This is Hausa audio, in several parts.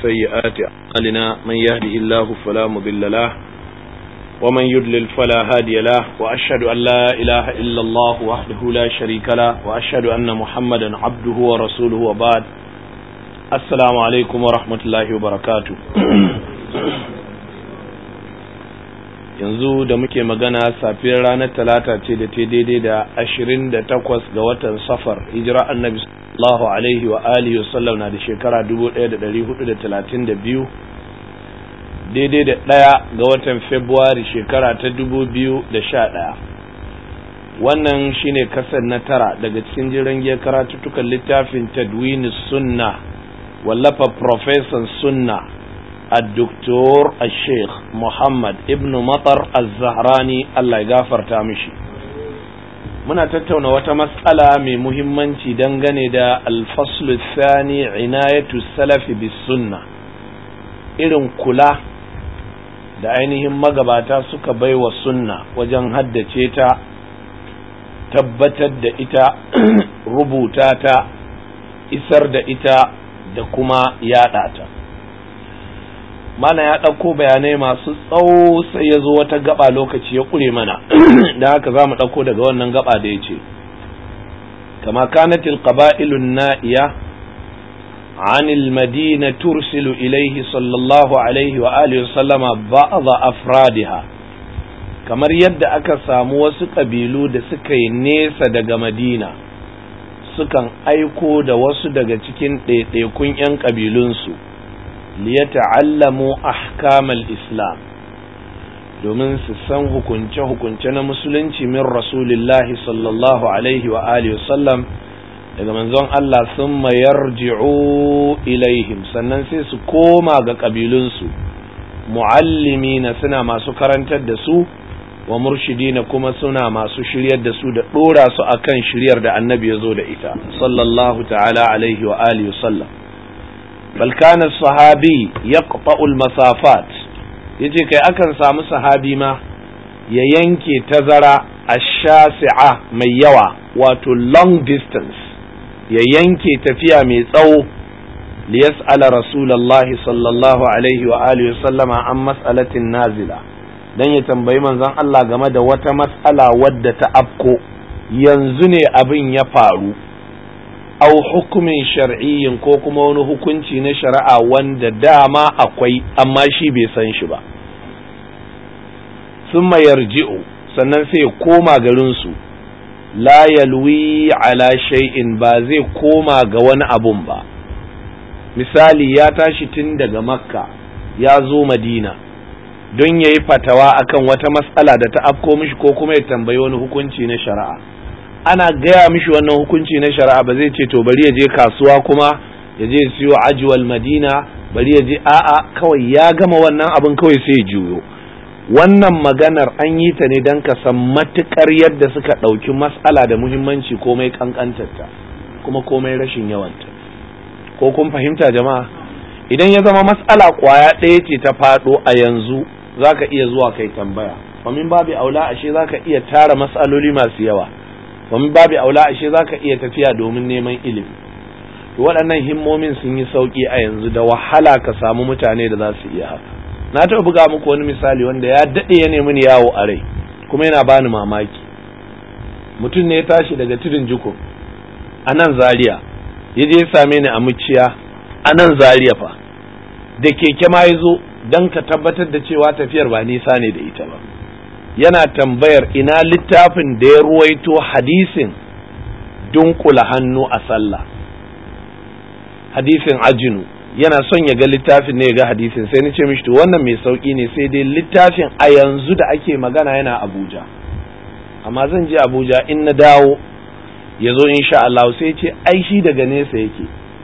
سيئات أعمالنا من يهدي الله فلا مضل له ومن يضلل فلا هادي له وأشهد أن لا إله إلا الله وحده لا شريك له وأشهد أن محمدا عبده ورسوله وبعد السلام عليكم ورحمة الله وبركاته yanzu da muke magana safiyar ranar talata ce da ta daidai da ashirin da takwas ga watan safar hijira annabi sallallahu alaihi wa alihi wasallam na da shekara dubu ɗaya da ɗari hudu da talatin da biyu daidai da ɗaya ga watan februari shekara ta dubu biyu da sha ɗaya wannan shine kasar na tara daga cikin jiran giyar karatuttukan littafin tadwini sunna wallafa profesan sunna الدكتور الشيخ محمد ابن مطر الزهراني الله يغفرتا mishi muna tattauna wata matsala mai muhimmanci dangane da alfaslu thani inayatu salafi bis sunna irin kula da ainihin magabata suka baiwa sunna wajen haddace ta tabbatar da ita rubuta ta isar da ita da kuma yada ta mana ya ɗauko bayanai masu tsawo sai ya zo wata gaba lokaci ya ƙure mana da haka za mu ɗauko daga wannan gaba da ya ce kama kanatil qaba'ilun na'iya عن المدينة ترسل إليه صلى الله عليه وآله وسلم بعض أفرادها kamar yadda aka samu wasu ƙabilu da suka yi nesa daga madina sukan aiko da wasu daga cikin ɗaiɗaikun 'yan ƙabilunsu liyata'allamu ahkamal islam domin su san hukunce-hukunce na musulunci min rasulillahi sallallahu alaihi wa alihi sallam daga manzon Allah sun mayarji'u ilaihim sannan sai su koma ga ƙabilunsu mu'allimi na suna masu karantar da su wa murshidina kuma suna masu shiryar da su da ɗora su akan shiryar da annabi ya zo da ita sallallahu ta'ala alaihi wa alihi sallam bal kana sahabi yaqta'u al-masafat yace kai akan samu sahabi ma ya yanke tazara ash-shasi'a mai yawa wato long distance ya yanke tafiya mai tsawo li yas'ala rasulullahi sallallahu alaihi wa alihi sallama an mas'alatin nazila dan ya tambayi manzon Allah game da wata mas'ala wadda ta afko yanzu ne abin ya faru au hukumin shar'iyyin ko kuma wani hukunci na shari'a wanda dama akwai amma shi bai san shi ba sun yarji'u sannan sai ya koma garinsu la yalwi ala shay'in ba zai koma ga wani abun ba misali ya tashi tun daga makka ya zo madina don ya yi fatawa akan wata matsala da ta afko mishi ko kuma ya tambayi wani hukunci na shari'a ana gaya mishi wannan hukunci na shari'a ba zai ce to bari ya je kasuwa kuma ya je siyo ajiwal madina bari ya je a'a kawai ya gama wannan abin kawai sai juyo wannan maganar an yi ta ne don ka san matukar yadda suka ɗauki matsala da muhimmanci komai kankantarta kuma komai rashin yawanta ko kun fahimta jama'a idan ya zama matsala kwaya ɗaya ce ta faɗo a yanzu za ka iya zuwa kai tambaya famin babu aula ashe za ka iya tara matsaloli masu yawa domin babu aula ashe zaka iya tafiya domin neman ilimi to waɗannan himmomin sun yi sauƙi a yanzu da wahala ka samu mutane da za su iya haka na taɓa buga muku wani misali wanda ya daɗe ya nemi ni yawo a rai kuma yana bani mamaki mutum ne ya tashi daga tudun jiko a nan zaria ya je ya same ni a muciya a nan zaria fa da keke ma ya zo don ka tabbatar da cewa tafiyar ba nisa ne da ita ba yana tambayar ina littafin da ya ruwaito hadisin dunkula hannu a sallah hadisin ajinu yana son ya ga littafin ne ya ga hadisin sai ni ce mishi to wannan mai sauki ne sai dai littafin a yanzu da ake magana yana abuja amma zan je abuja in na dawo ya zo insha Allah sai ce ai shi daga nesa yake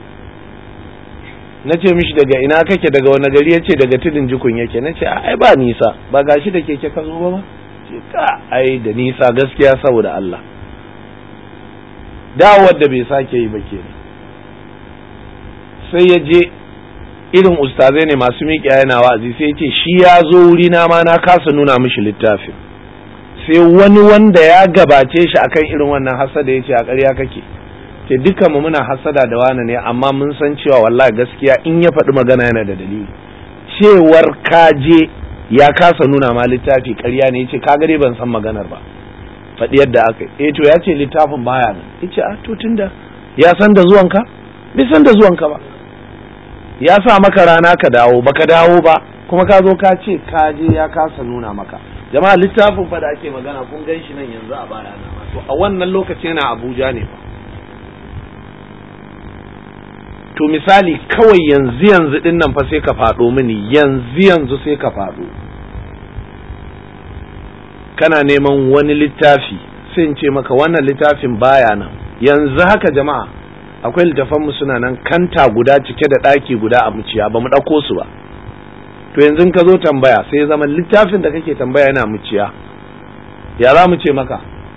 na ce mishi daga ina kake daga wani gari ya ce daga tudun jikun yake na ce ai ba nisa ba gashi da keke ka zo ba ma ce ka ai da nisa gaskiya saboda Allah dawowar da bai sake yi ba ke sai ya je irin ustazai ne masu miƙa yana wa'azi sai ya ce shi ya zo wuri na ma na kasa nuna mishi littafin sai wani wanda ya gabace shi akan irin wannan hasada ya ce a ƙarya kake ce dukkan mu muna hasada da wani ne amma mun san cewa wallahi gaskiya in ya faɗi magana yana da dalili cewar kaje ya kasa nuna ma littafi ƙarya ne yace kaga dai ban san maganar ba faɗi yadda aka yi eh to ya ce littafin baya nan yace a to tunda ya san da zuwanka bai san da zuwanka ba ya sa maka rana ka dawo baka dawo ba kuma ka zo ka ce ka je ya kasa nuna maka jama'a littafin fa da ake magana kun gan shi nan yanzu a baya na to a wannan lokaci yana Abuja ne fa to misali kawai yanzu yanzu din nan fa sai ka faɗo mini yanzu yanzu sai ka faɗo kana neman wani littafi sai in ce maka wannan littafin baya nan yanzu haka jama'a akwai littafanmu suna nan kanta guda cike da ɗaki guda a muciya ba mu ɗauko su ba to yanzu ka zo tambaya sai ya zama littafin da kake tambaya yana muciya ya za mu ce maka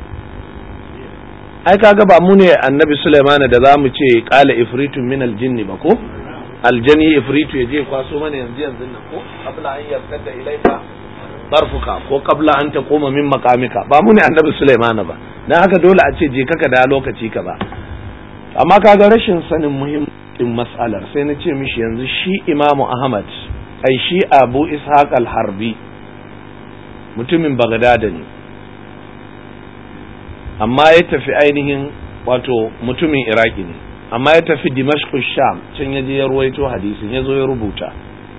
ai kaga ba mu ne annabi Sulaiman da za mu ce qala ifritun min aljinni ba ko aljani ifritu yaje kwaso mana yanzu yanzu nan ko qabla an yartadda ilaika tarfuka ko qabla an taquma min maqamika ba mu ne annabi Sulaiman ba dan haka dole a ce je kaka da lokaci kaza amma kaga rashin sanin muhimmin mas'alar sai na ce mishi yanzu shi Imamu Ahmad ai shi Abu Ishaq al-Harbi mutumin Bagdad ne amma ya tafi ainihin wato mutumin iraki ne amma ya tafi dimashku sham can ya je ya ruwaito hadisin ya zo ya rubuta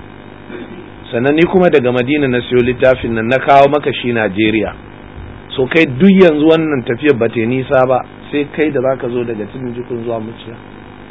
sannan ni kuma daga madina na siyo littafin nan na kawo maka shi najeriya so kai duk yanzu wannan tafiyar ba ta nisa ba sai kai da zaka zo daga tudun jikun zuwa muciya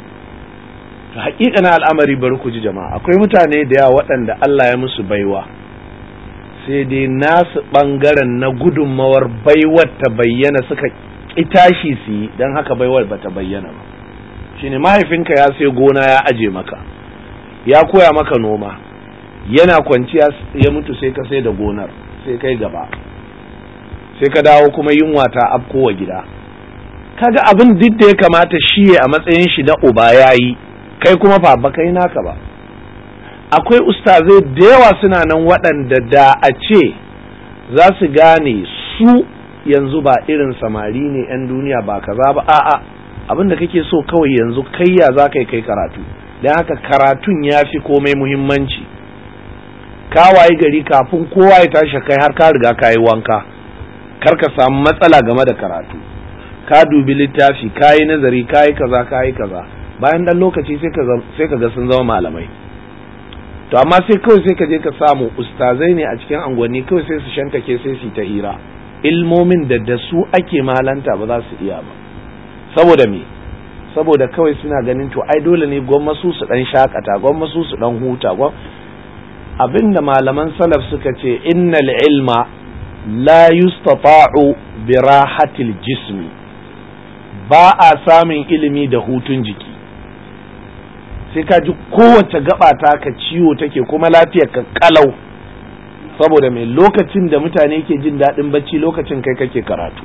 to haƙiƙa na al'amari bari ku ji jama'a akwai mutane da yawa waɗanda Allah ya musu baiwa sai dai nasu ɓangaren na gudunmawar baiwar ta bayyana suka tashi su yi don haka baiwar ba ta bayyana ba shine mahaifinka ya sai gona ya aje maka ya koya maka noma yana kwanciya ya mutu sai ka sai da gonar sai kai gaba sai ka dawo kuma yunwa ta afkowa gida kaga abin duk da ya kamata shi a matsayin shi na uba yayi kai kuma fa ba kai naka ba akwai ustazai da yawa suna nan waɗanda da a ce za su gane su yanzu ba irin samari ne 'yan duniya ba kaza ba a'a abin da kake so kawai yanzu kai ya za ka yi kai karatu don haka karatun ya fi komai muhimmanci ka wayi gari kafin kowa ya tashi kai har ka riga ka yi wanka kar ka samu matsala game da karatu ka dubi littafi ka yi nazari ka yi kaza ka yi kaza bayan dan lokaci sai ka ga sun zama malamai to amma sai kawai sai ka je ka samu ustazai ne a cikin angwanni kawai sai su shantake sai su ta hira ilmomin da da su ake malanta ba za su iya ba saboda me saboda kawai suna ganin to ai dole ne gwamma su su dan shakata gwamma su su dan huta gwam abinda malaman salaf suka ce innal ilma la yustata'u bi rahatil jismi ba a samun ilimi da hutun jiki sai ka ji kowace gaba ta ka ciwo take kuma lafiyar ka kalau saboda mai lokacin da mutane ke jin daɗin bacci lokacin kai kake karatu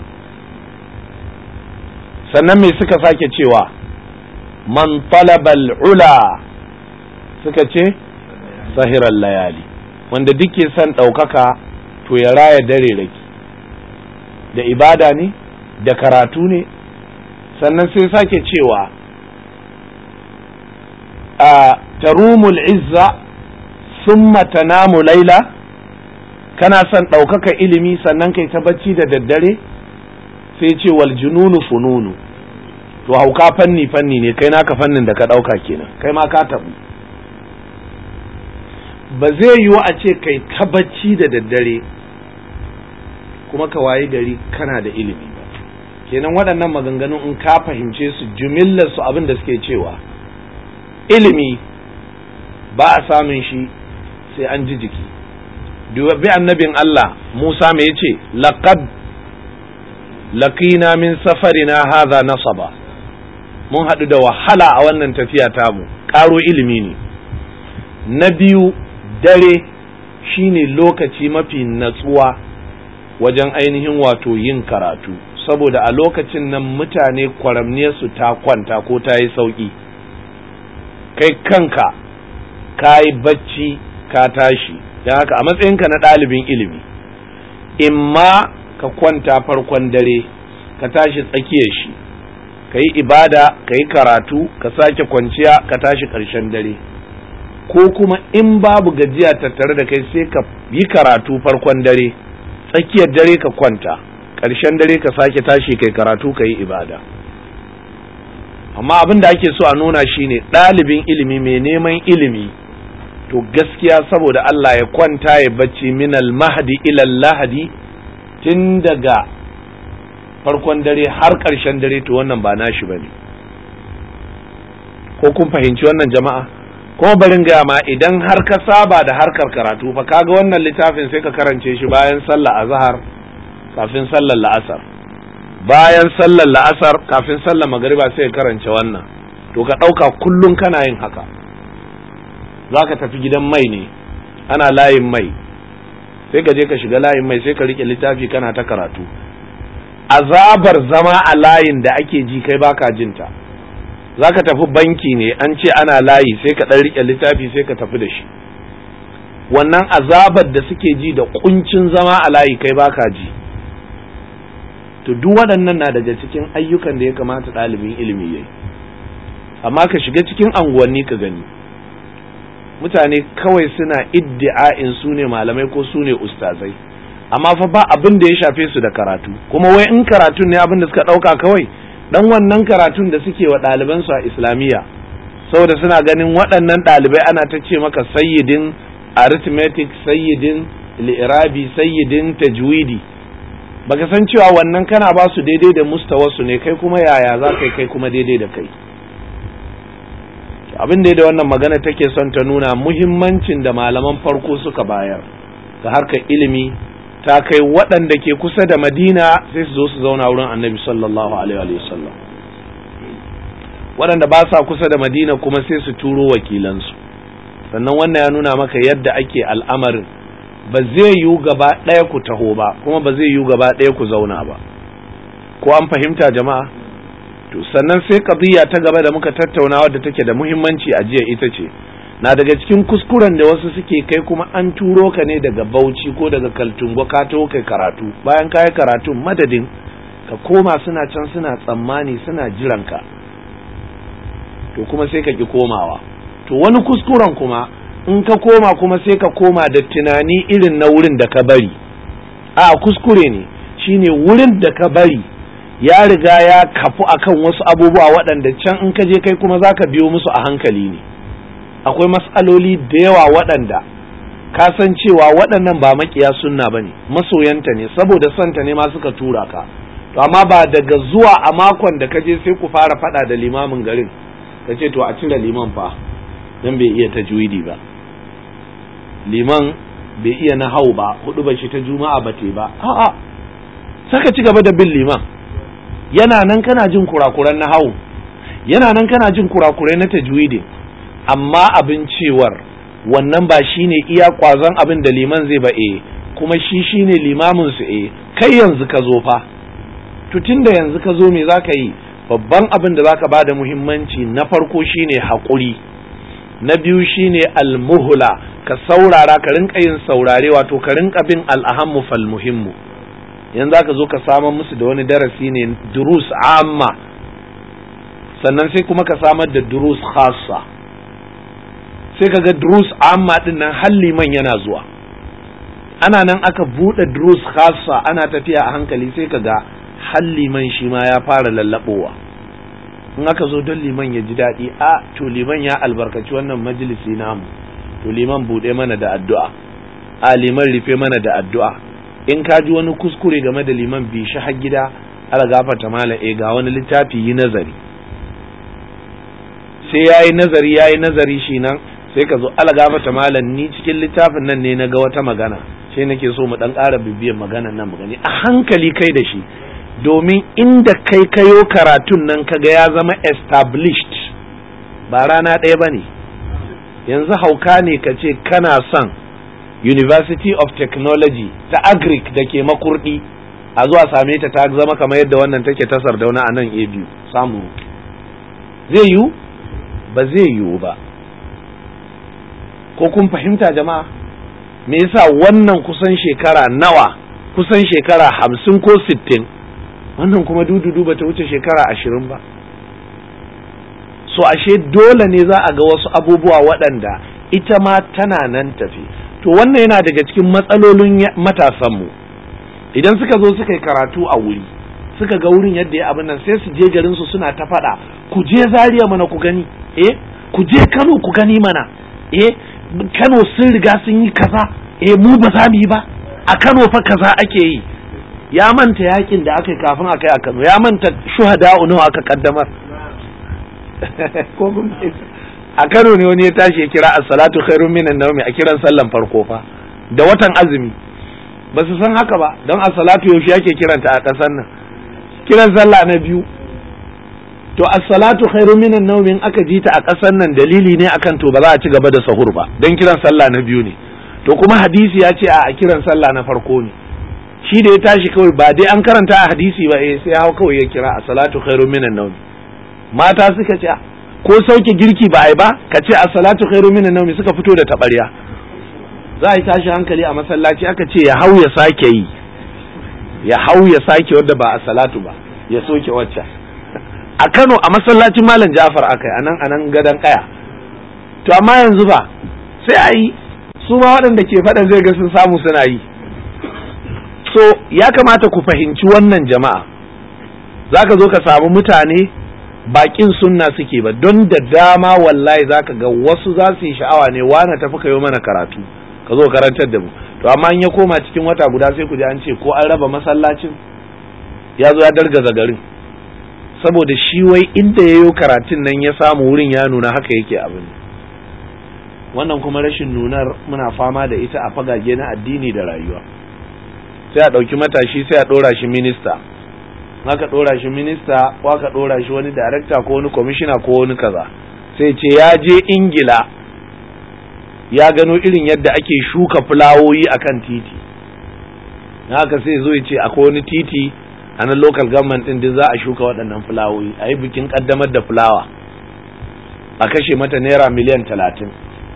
sannan mai suka sake cewa man talabal ula suka ce sahirar layali wanda duk ke son ɗaukaka to ya raya dare raki da ibada ne da karatu ne sannan sai sake cewa a tarumul izza summa tanamu laila kana son ɗaukaka ilimi sannan kai ta bacci da daddare sai ce wal jununu fununu to hauka fanni fanni ne kai naka fannin da ka ɗauka kenan kai ma ka tabu ba zai yiwu a ce kai ta bacci da daddare kuma ka wayi gari kana da ilimi ba kenan waɗannan maganganun in ka fahimce su jumillar su abin da suke cewa ilimi ba a samun shi sai an ji jiki bi annabin Allah Musa me yace laqad laqina min safarina hadha nasaba mun haɗu da wahala a wannan tafiya tamu ƙaro ilimi ne na biyu dare shine lokaci mafi natsuwa wajen ainihin wato yin karatu saboda a lokacin nan mutane kwaramniyarsu ta kwanta ko ta yi sauƙi kai kanka ka yi bacci ka tashi don haka a matsayinka na ɗalibin ilimi in ma ka kwanta farkon dare ka tashi tsakiyar shi ka yi ibada ka yi karatu ka sake kwanciya ka tashi ƙarshen dare ko kuma in babu gajiya tattare da kai sai ka yi karatu farkon dare tsakiyar dare ka kwanta ƙarshen dare ka sake tashi kai karatu ka yi ibada amma abin da ake so a nuna shine ɗalibin ilimi mai neman ilimi to gaskiya saboda Allah ya kwanta ya bacci minal mahdi ilal lahadi tun daga farkon dare har ƙarshen dare to wannan ba nashi bane ko kun fahimci wannan jama'a kuma barin gaya ma idan har ka saba da harkar karatu fa kaga wannan littafin sai ka karance shi bayan sallar azhar kafin sallar la'asar bayan sallar la'asar kafin sallar magariba sai ka karance wannan to ka ɗauka kullum kana yin haka za ka tafi gidan mai ne ana layin mai sai ka je ka shiga layin mai sai ka rike littafi kana ta karatu azabar zama a layin da ake ji kai baka jinta za ka tafi banki ne an ce ana layi sai ka ɗan rike littafi sai ka tafi da shi wannan azabar da suke ji da kuncin zama a layi kai baka ji to duk waɗannan na daga cikin ayyukan da ya kamata ɗalibin ilimi yayi amma ka shiga cikin anguwanni ka gani mutane kawai suna iddi'a'in su ne malamai ko su ne ustazai amma fa ba abin da ya shafe su da karatu kuma wai in karatun ne abin da suka ɗauka kawai dan wannan karatun da suke wa ɗalibansu a islamiyya saboda suna ganin waɗannan ɗalibai ana ta ce maka sayyidin arithmetic sayyidin li'irabi sayyidin tajwidi baka san cewa wannan kana ba su daidai da mustawarsu ne kai kuma yaya za kai kai kuma daidai da kai abin da da wannan magana take son ta nuna muhimmancin da malaman farko suka bayar ga harkar ilimi ta kai waɗanda ke kusa da madina sai su zo su zauna wurin annabi sallallahu alaihi wasallam waɗanda ba sa kusa da madina kuma sai su turo wakilansu sannan wannan ya nuna maka yadda ake al'amarin ba zai yiwu gaba ɗaya ku taho ba kuma ba zai yiwu gaba ɗaya ku zauna ba ko an fahimta jama'a to sannan sai qadiyya ta gaba da muka tattauna wadda take da muhimmanci a jiya ita ce na daga cikin kuskuren da wasu suke kai kuma an turo ka ne daga Bauchi ko daga Kaltungo ka taho kai karatu bayan ka yi karatu madadin ka koma suna can suna tsammani suna jiran ka to kuma sai ka ki komawa to wani kuskuren kuma in ka koma kuma sai ka koma da tunani irin na wurin da ka bari a kuskure ne shine wurin da ka bari ya riga ya kafu akan wasu abubuwa waɗanda can in ka je kai kuma za ka biyo musu a hankali ne akwai matsaloli da yawa waɗanda ka san cewa waɗannan ba makiya sunna ba ne masoyanta ne saboda santa ne ma suka tura ka to amma ba daga zuwa a makon da ka je sai ku fara faɗa da limamin garin ka ce to a cire liman fa dan bai iya tajwidi ba liman bai iya na hau ba hudu ba shi ta juma'a ba te ba a'a saka ci gaba da bin liman yana nan kana jin kurakuran na hau yana nan kana jin kurakurai na tajwidi amma abin cewar wannan ba shine iya kwazon abin da liman zai ba e kuma shi shine limamin su e kai yanzu ka zo fa to tunda yanzu ka zo me zaka yi babban abin da zaka bada muhimmanci na farko shine haƙuri na biyu shine almuhla ka saurara ka rinka yin saurare wato ka rinka bin al'ahammu fal muhimmu yanzu aka zo ka samar musu da wani darasi ne durus amma sannan sai kuma ka samar da durus khassa sai ka ga durus amma din nan halli man yana zuwa ana nan aka buɗe durus khassa ana tafiya a hankali sai ka ga halli man shi ma ya fara lallaɓowa in aka zo don liman ya ji daɗi a to liman ya albarkaci wannan majalisi namu to liman buɗe mana da addu'a a liman rufe mana da addu'a in ka ji wani kuskure game da liman bi shi har gida ala gafarta mala e ga wani littafi yi nazari sai ya yi nazari ya yi nazari shi nan sai ka zo ala gafarta mala ni cikin littafin nan ne na ga wata magana sai nake so mu dan ƙara bibiyan maganan nan magani a hankali kai da shi domin inda kai kayo karatun nan kaga ya zama established ba rana ɗaya ba ne yanzu hauka ne ka ce kana son University of Technology ta Agric da ke makurdi a zuwa same ta ta zama kamar yadda wannan take ta sardauna a nan a biyu samu zai yiwu ba zai yiwu ba ko kun fahimta jama'a me yasa wannan kusan shekara nawa kusan shekara hamsin ko sittin wannan kuma dududu ba ta wuce shekara ashirin ba so ashe dole ne za a ga wasu abubuwa waɗanda ita ma tana nan tafi to wannan yana daga cikin matsalolin matasanmu idan suka zo suka yi karatu a wuri suka ga wurin yadda ya abin nan sai su je garin su suna ta faɗa ku je Zaria mana ku gani eh ku je Kano ku gani mana eh Kano sun riga sun yi kaza eh mu ba za mu yi ba a Kano fa kaza ake yi ya manta yakin da aka yi kafin a kai a Kano ya manta shuhada nawa aka kaddamar ko a Kano ne wani ya tashi ya kira as-salatu khairun minan nawmi a kiran sallan farko fa da watan azumi ba su san haka ba don as-salatu yaushe ake kiranta a ƙasar nan kiran sallah na biyu to as-salatu khairun minan nawmi in aka ji ta a ƙasar nan dalili ne akan to ba za a ci gaba da sahur ba don kiran sallah na biyu ne to kuma hadisi ya ce a kiran sallah na farko ne shi da ya tashi kawai ba dai an karanta a hadisi ba eh sai hau kawai ya kira as-salatu khairun minan nawmi mata suka ce ko sauke girki ba ai ba ka ce as-salatu khairun minan nawmi suka fito da tabarya za a yi tashi hankali a masallaci aka ce ya hau ya sake yi ya hau ya sake wadda ba a salatu ba ya soke wacce a Kano a masallacin Malam Jafar aka yi anan anan gadan kaya to amma yanzu ba sai a yi su ma waɗanda ke faɗan zai ga sun samu suna yi so ya kamata ku fahimci wannan jama'a zaka zo ka samu mutane bakin sunna suke ba don da dama wallahi zaka ga wasu za su yi sha'awa ne wana tafi kayo mana karatu ka zo karantar da mu to amma in ya koma cikin wata guda sai ku ji an ce ko an raba masallacin ya zo ya dargaza garin saboda shi wai inda ya yi karatun nan ya samu wurin ya nuna haka yake abin wannan kuma rashin nunar muna fama da ita a fagage na addini da rayuwa sai a ɗauki matashi sai a ɗora shi minista aka ɗora shi minista ko aka ɗora shi wani darakta ko wani kwamishina ko wani kaza sai ce ya je ingila ya gano irin yadda ake shuka fulawoyi a kan titi haka sai zo ya ce akwai wani titi a nan local government din duk za a shuka waɗannan fulawoyi a yi bikin ƙaddamar da fulawa a kashe mata naira miliyan talatin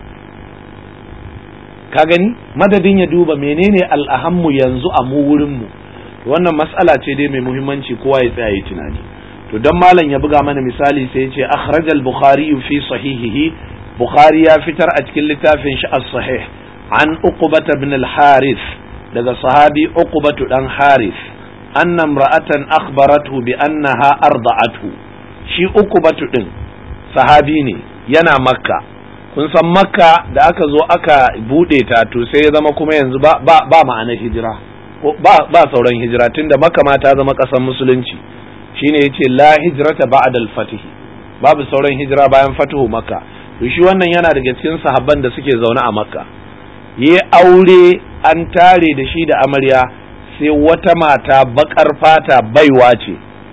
ka gani madadin ya duba menene al'ahammu yanzu a mu wurinmu wannan mas'ala ce dai mai muhimmanci kowa ya tsaya yi tunani to don malam ya buga mana misali sai ya ce akhrajal bukhari fi sahihihi bukhari ya fitar a cikin littafin shi as-sahih an uqbata ibn al-harith daga sahabi uqbatu dan harith anna imra'atan akhbarathu bi annaha arda'athu shi uqbatu din sahabi ne yana makka kun san makka da aka zo aka bude ta to sai ya zama kuma yanzu ba ba, ba ma'anar hijira ba ba sauran hijira tunda makka ma ta zama ƙasar musulunci shine yace la hijrata ba'da al-fath babu sauran hijira bayan fatuhu makka to shi wannan yana daga cikin sahabban da suke zaune a makka yi aure an tare da shi da amarya sai wata mata bakar fata baiwa ce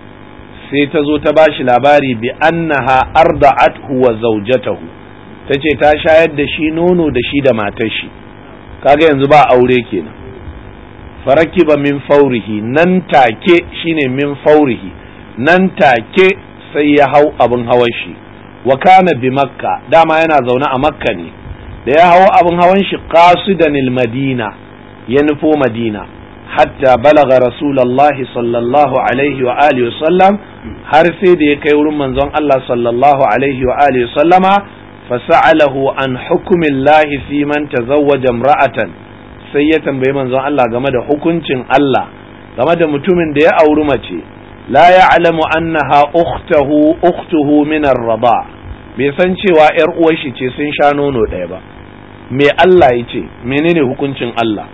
sai ta zo ta bashi labari bi annaha arda'athu wa zawjatahu ta ce ta shayar da shi nono da shi da matar shi kaga yanzu ba aure kenan farakiba min faurihi nan take shine min faurihi nan take sai ya hau abin hawan shi wa kana bi makka dama yana zaune a makka ne da ya hau abin hawan shi qasidan madina ya nufo madina hatta balaga rasulullahi sallallahu alaihi wa alihi sallam har sai da ya kai wurin manzon Allah sallallahu alaihi wa alihi sallama fasa'alahu an hukumillahi fi man tazawwaja imra'atan sai ya tambayi manzon Allah game da hukuncin Allah game da mutumin da ya auri mace la ya'lamu annaha ukhtuhu ukhtuhu min ar-rada bai san cewa yar uwar shi ce sun sha nono ɗaya ba me Allah ya ce menene hukuncin Allah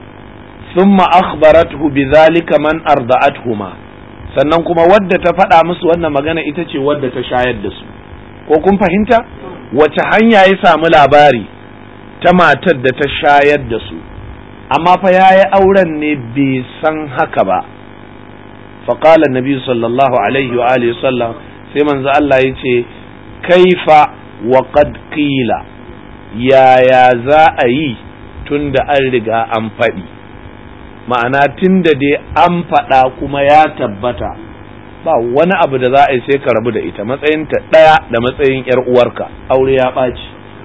thumma akhbarathu bidhalika man arda'athuma sannan kuma wadda ta faɗa musu wannan magana ita ce wadda ta shayar da su ko kun fahimta wace hanya ya samu labari ta matar da ta shayar da su amma fa yayi auren ne bai san haka ba فقال النبي صلى الله عليه وآله وسلم sai manzo Allah ya ce kaifa wa qad qila yaya za a yi tunda an riga an faɗi ma'ana tunda dai an faɗa kuma ya tabbata ba wani abu da za a yi sai ka rabu da ita matsayinta ɗaya da matsayin ‘yar uwarka aure ya ɓaci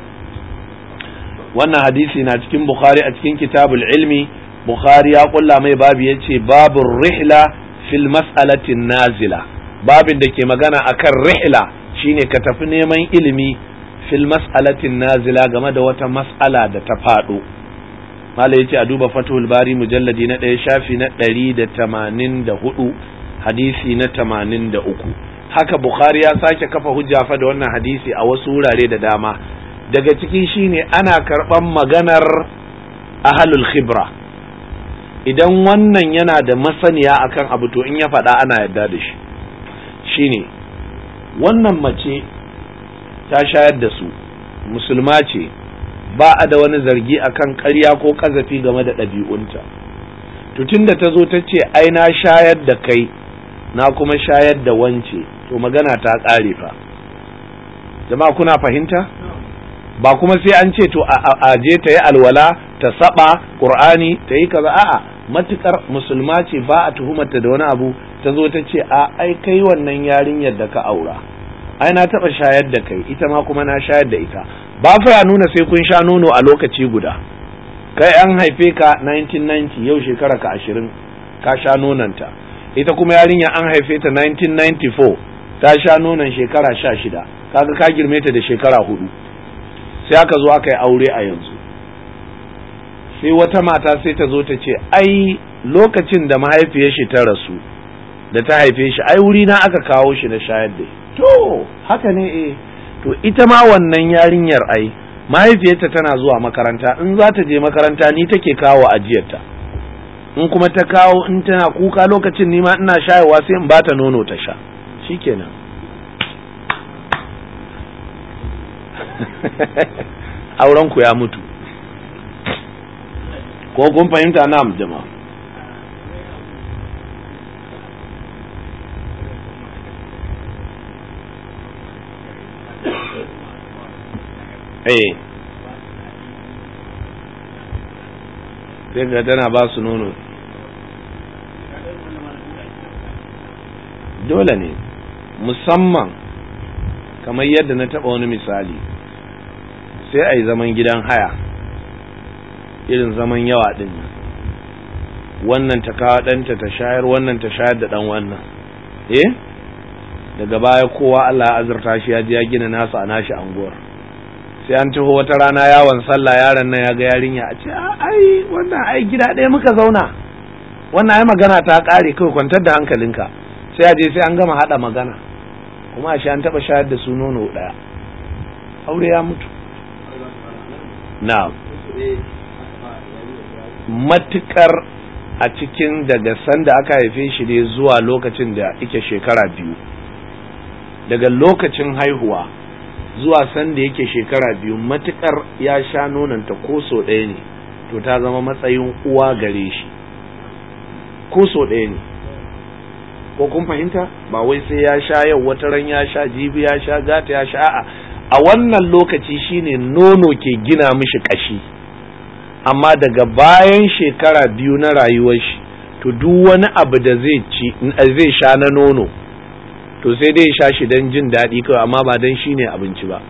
wannan hadisi na cikin bukhari a cikin kitabul ilmi bukhari ya kulla mai babu ya ce babun rihla fil mas'alatin nazila babin da ke magana akan rihla shine ka tafi neman ilimi fil mas'alatin nazila game da wata mas'ala da ta faɗo mala yace a duba fathul bari mujalladi na ɗaya shafi na ɗari da tamanin da hudu hadisi na tamanin da uku haka bukhari ya sake kafa hujja fa da wannan hadisi a wasu wurare da dama daga ciki shine ana karɓan maganar ahalul khibra idan wannan yana da masaniya akan abu to in ya faɗa ana yarda da shi shine wannan mace ta shayar da su musulma ce ba a da wani zargi akan ƙarya ko ƙazafi game da ɗabi'unta to tunda ta zo ta ce ai na shayar da kai na kuma shayar da wance to magana ta ƙare fa jama'a kuna fahimta ba kuma sai an ce to a je ta yi alwala ta saba qur'ani ta yi kaza a'a matukar musulma ce ba a tuhumarta da wani abu ta zo ta ce a ai kai wannan yarinyar da ka aura ai na taba shayar da kai ita ma kuma na shayar da ita ba fa ya nuna sai kun sha nono a lokaci guda kai an haife ka 1990 yau shekara ka 20 ka sha nonanta ita kuma yarinya an haife ta 1994 ta sha nonon shekara 16 kaga ka girme ta da shekara hudu sai aka zo aka yi aure a yanzu sai wata mata sai ta zo ta ce ai lokacin da mahaifiyar shi ta rasu da ta haife shi ai wuri na aka kawo shi na shayar da to haka ne eh to ita ma wannan yarinyar ai mahaifiyarta tana zuwa makaranta in za ta je makaranta ni take kawo ajiyarta in kuma ta kawo in tana kuka lokacin ni ma ina shayarwa sai in bata nono ta sha shikenan auren ku ya mutu ko kun fahimta na jama'a eh sai ga tana ba su nono dole ne musamman kamar yadda na taɓa wani misali sai a yi zaman gidan haya irin zaman yawa ɗin wannan ta kawo ɗanta ta shayar wannan ta shayar da ɗan wannan eh daga baya kowa Allah ya azurta shi ya ji ya gina nasa a nashi anguwar sai an taho wata rana yawon sallah yaron nan ya ga yarinya a ce ai wannan ai gida ɗaya muka zauna wannan ai magana ta ƙare kawai kwantar da hankalinka sai a je sai an gama haɗa magana kuma a shi an taɓa shayar da su nono ɗaya aure ya mutu na matukar a cikin daga sanda aka haife shi ne zuwa lokacin da ike shekara biyu daga lokacin haihuwa zuwa sanda yake shekara biyu matukar ya sha nonanta ko so ɗaya ne to ta zama matsayin uwa gare shi ko so ɗaya ne ko kun fahimta ba wai sai ya sha yau wata ran ya sha jibi ya sha gata ya sha a'a a wannan lokaci shine nono ke gina mishi kashi amma daga bayan shekara biyu na rayuwar shi to duk wani abu da zai ci zai sha na nono to sai dai sha shi don jin daɗi kawai amma ba don shi ne abinci ba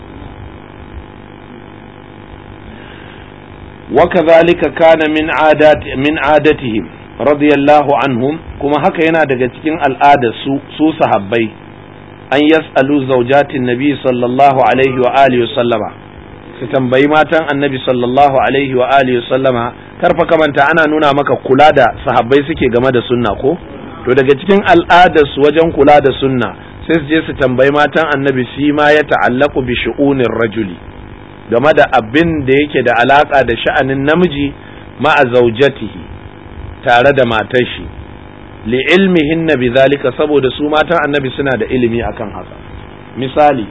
وكذلك كان من عادات من عادتهم رضي الله عنهم كما هكا yana daga cikin al'adar su su sahabbai an yas'alu zawjatin nabi sallallahu alaihi wa alihi wa sallama su tambayi matan annabi sallallahu alaihi wa alihi wa sallama karfa kamanta ana nuna maka kula da sahabbai suke game da sunna ko to daga cikin al'adar su wajen kula da sunna sai su je su tambayi matan annabi shi ma ya ta'allaku bi shu'unir rajuli game da abin da yake da alaka da sha'anin namiji ma'a zaujatihi tare da matar shi li ilmihin na zalika saboda su matan annabi suna da ilimi akan haka misali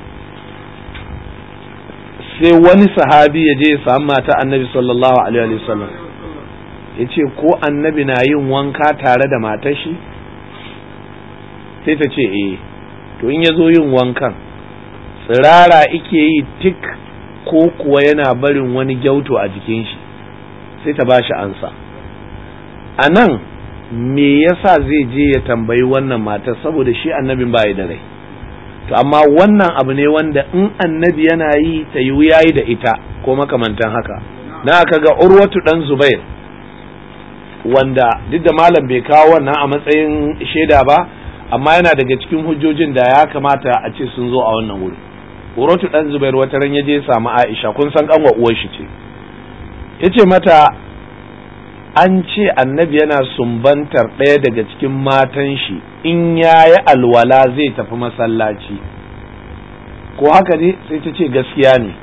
sai wani sahabi ya je ya samu mata annabi sallallahu alaihi wasallam ya ce ko annabi na yin wanka tare da matar shi sai ta ce eh to in ya zo yin wankan tsirara ike yi tik ko kuwa yana barin wani gyauto a jikin shi sai ta ba shi ansa a nan me yasa zai je ya tambayi wannan matar saboda shi annabin ba da rai to amma wannan abu ne wanda in annabi yana yi ta yi yayi da ita ko makamantan haka na aka ga urwatu dan zubair wanda duk da malam bai kawo wannan a matsayin shaida ba amma yana daga cikin hujjojin da ya kamata a ce sun zo a wannan wuri Urwatu dan Zubair wata ran yaje samu Aisha kun san kanwa uwar shi ce yace mata an ce annabi yana sumbantar ɗaya daga cikin matan shi in yayi alwala zai tafi masallaci ko haka ne sai ta ce gaskiya ne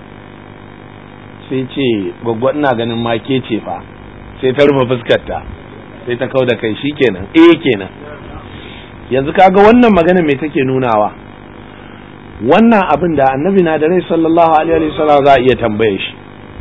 sai ce gwaggwa ina ganin make ce fa sai ta rufe fuskarta sai ta kau da kai shi kenan eh kenan yanzu kaga wannan magana me take nunawa wannan abin da annabi na da rai sallallahu alaihi wa sallam za a iya tambaye shi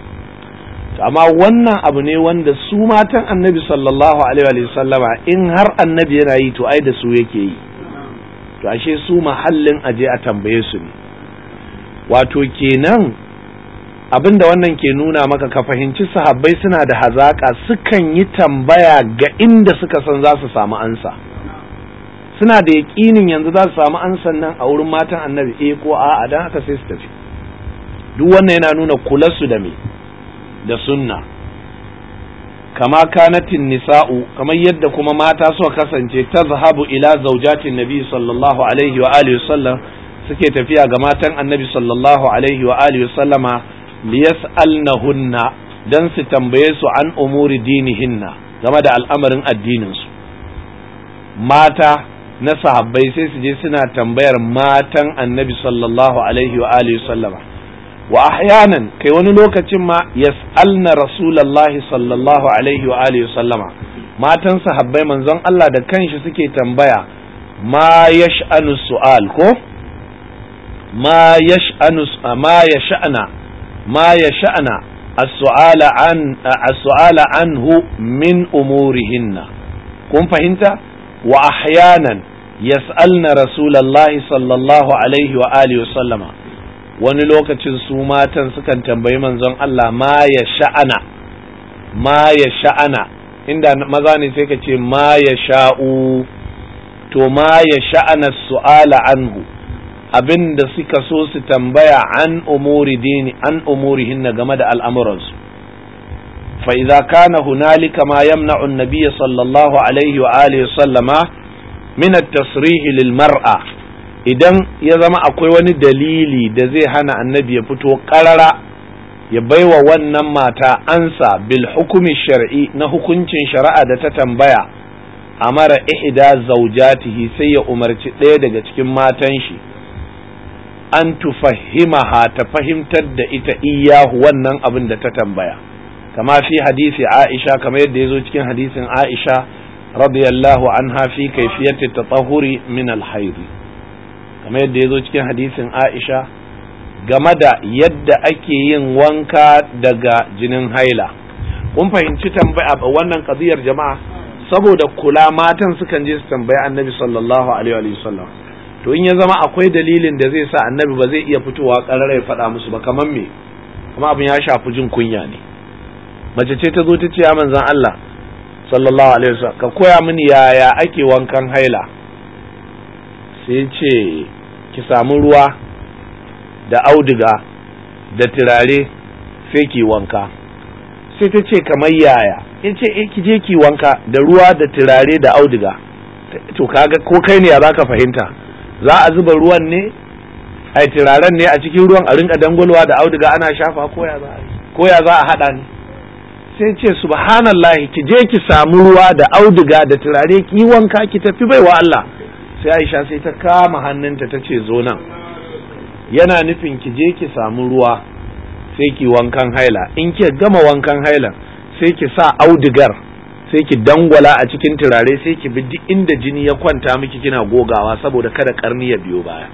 amma wannan abu ne wanda su matan annabi sallallahu alaihi wa sallama in har annabi yana yi to ai da su yake yi to ashe su mahallin aje a tambaye su ne wato kenan abin da wannan ke nuna maka ka fahimci sahabbai suna da hazaka sukan yi tambaya ga inda suka san za su samu ansa suna da yaƙinin yanzu za su samu ansan nan a wurin matan annabi eh ko a'a dan haka sai su tafi duk wannan yana nuna kularsu da me da sunna kama kanatin nisa'u kamar yadda kuma mata suka kasance tazhabu ila zaujatin nabi sallallahu alaihi wa alihi sallam suke tafiya ga matan annabi sallallahu alaihi wa alihi sallama liyas'alnahunna dan su tambaye su an umuri dinihinna game da al'amarin addinin su mata na sahabbai sai su je suna tambayar matan annabi sallallahu alaihi wa alihi sallama wa ahyanan kai wani lokacin ma yas'alna rasulullahi sallallahu alaihi wa alihi sallama matan sahabbai manzon Allah da kanshi suke tambaya ma yash'anu su'al ko ma yash'anu ma yash'ana ma yash'ana as-su'ala an as-su'ala anhu min umurihinna kun fahimta wa ahyanan yas'alna rasulullahi sallallahu alaihi wa alihi wa sallama wani lokacin su matan sukan tambayi manzon Allah ma ya sha'ana ma ya sha'ana inda maza ne sai ka ce ma ya sha'u to ma ya sha'ana su'ala anhu abin da suka so su tambaya an umuri dini an umurihinna game da al'amuransu fa idza kana hunalika ma yamna'u an-nabiy sallallahu alaihi wa alihi sallama min at-tasrih lil mar'a idan ya zama akwai wani dalili da zai hana annabi ya fito karara ya baiwa wannan mata ansa bil hukumi shar'i na hukuncin shari'a da ta tambaya amara ihda zaujatihi sai ya umarci ɗaya daga cikin matan shi an tufahimaha ta fahimtar da ita iyahu wannan abin da ta tambaya kama fi hadisi aisha kamar yadda ya zo cikin hadisin aisha radiyallahu anha fi kaifiyati tatahuri min al-haidi kamar yadda ya zo cikin hadisin Aisha game da yadda ake yin wanka daga jinin haila kun fahimci tambaya wannan kadiyar jama'a saboda kula matan sukan je su tambaya annabi sallallahu alaihi wa sallam to in ya zama akwai dalilin da zai sa annabi ba zai iya fitowa karara ya faɗa musu ba kamar me kuma abin ya shafi jin kunya ne mace ce ta zo ta ce ya manzon Allah sallallahu alaihi wasallam ka koya mini yaya ake wankan haila sai ce ki samu ruwa da auduga da turare sai ki wanka sai ta ce kamar yaya ya ce eh ki je ki wanka da ruwa da turare da auduga to kaga ko kai ne ya zaka fahimta za a zuba ruwan ne ai turaren ne a cikin ruwan a rinka dangwalwa da auduga ana shafa ko ya za a ko ya za a hada ne sai ce subhanallahi ki je ki samu ruwa da auduga da turare ki yi wanka ki tafi baiwa Allah sai aisha sai ta kama hannunta ta ce zo nan yana nufin ki je ki samu ruwa sai ki wankan haila in ki gama wankan haila sai ki sa audigar sai ki dangwala a cikin turare sai ki bi duk inda jini ya kwanta miki kina gogawa saboda kada karni ya biyo baya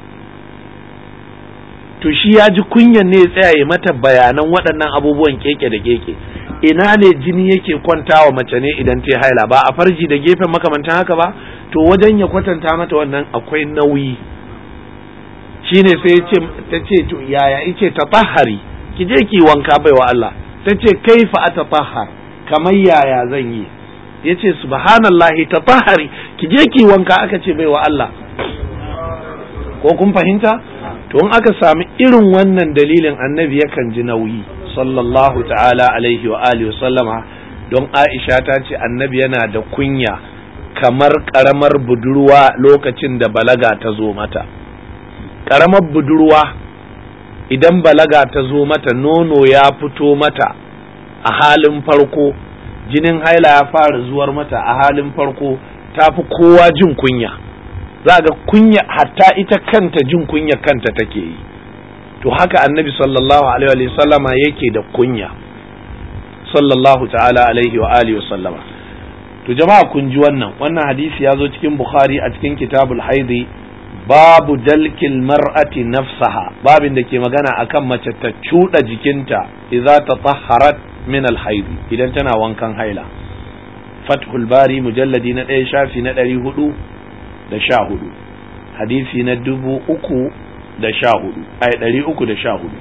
to shi ya ji kunyan ne ya tsaya ya mata bayanan waɗannan abubuwan keke da keke ina ne jini yake kwantawa mace ne idan ta haila ba a farji da gefen makamantan haka ba to wajen ya kwatanta mata wannan akwai nauyi shine sai ta ce to yaya yace tatahari ki je ki wanka baiwa Allah ta ce kaifa atatahhar kamar yaya zan yi yace subhanallahi tatahari ki je ki wanka aka ce baiwa Allah ko kun fahimta to in aka sami irin wannan dalilin annabi yakan ji nauyi sallallahu ta'ala alaihi wa alihi sallama don Aisha ta ce annabi yana da kunya kamar ƙaramar budurwa lokacin da balaga ta zo mata ƙaramar budurwa idan balaga ta zo mata nono ya fito mata a halin farko jinin haila ya fara zuwar mata a halin farko ta fi kowa jin kunya za ga kunya hatta ita kanta jin kunya kanta take yi to haka annabi sallallahu alaihi wa sallama yake da kunya sallallahu ta'ala alaihi wa alihi wa sallama to jama'a kun ji wannan wannan hadisi ya zo cikin bukhari a cikin kitabul haidi babu dalkil mar'ati nafsaha babin da ke magana akan mace ta cuɗa jikinta idza tatahharat min al idan tana wankan haila fathul bari mujalladi na ɗaya shafi na ɗari hudu da sha hudu hadisi na dubu uku da sha hudu ai ɗari uku da sha hudu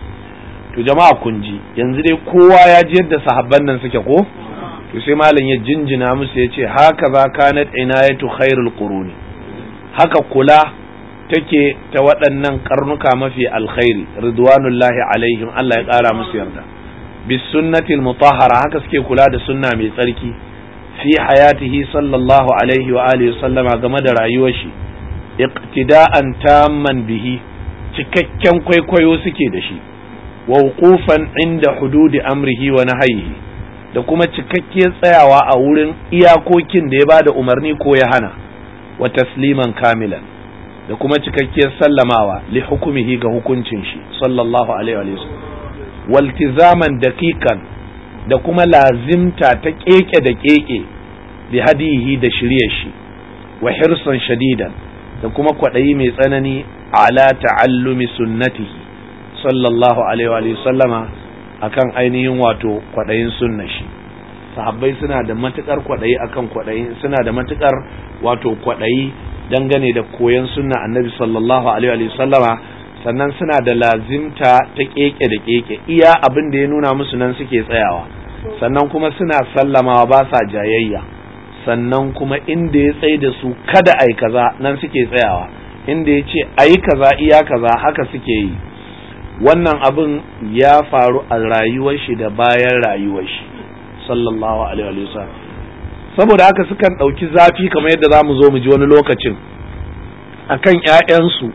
to jama'a kun ji yanzu dai kowa ya ji yadda sahabban nan suke ko to sai malam ya jinjina musu ya ce haka za kanat inayatu khairul quruni haka kula take ta waɗannan karnuka mafi alkhairi ridwanullahi alaihim Allah ya ƙara musu yarda bis sunnatil mutahhara haka suke kula da sunna mai tsarki fi hayatihi sallallahu alaihi wa alihi sallama game da rayuwar shi iqtida'an tamman bihi cikakken kwaikwayo suke da shi wa wuqufan inda hududi amrihi wa nahyihi da kuma cikakkiyar tsayawa a wurin iyakokin da ya bada umarni ko ya hana wa tasliman kamilan da kuma cikakkiyar sallamawa li hukumihi ga hukuncin shi sallallahu alaihi wa sallam waltizaman daqiqan da kuma lazimta ta keke da keke bi hadihi da shiryar shi wa hirsan shadidan da kuma kwaɗayi mai tsanani ala ta'allumi sunnatihi sallallahu alaihi wa sallama akan ainihin wato kwaɗayin sunnar shi sahabbai suna da matukar kwaɗayi akan kwaɗayi suna da matukar wato kwaɗayi dangane da koyon sunna annabi sallallahu alaihi wa sallama sannan suna da lazimta ta keke da keke iya abin da ya nuna musu nan suke tsayawa sannan kuma suna sallamawa ba sa jayayya sannan kuma inda ya tsaye da su kada ai kaza nan suke tsayawa inda ya ce ayi kaza iya kaza haka suke yi wannan abin ya faru a rayuwar shi da bayan rayuwar shi sallallahu alaihi wa sallam saboda haka sukan ɗauki zafi kamar yadda za mu zo mu ji wani lokacin akan ƴaƴansu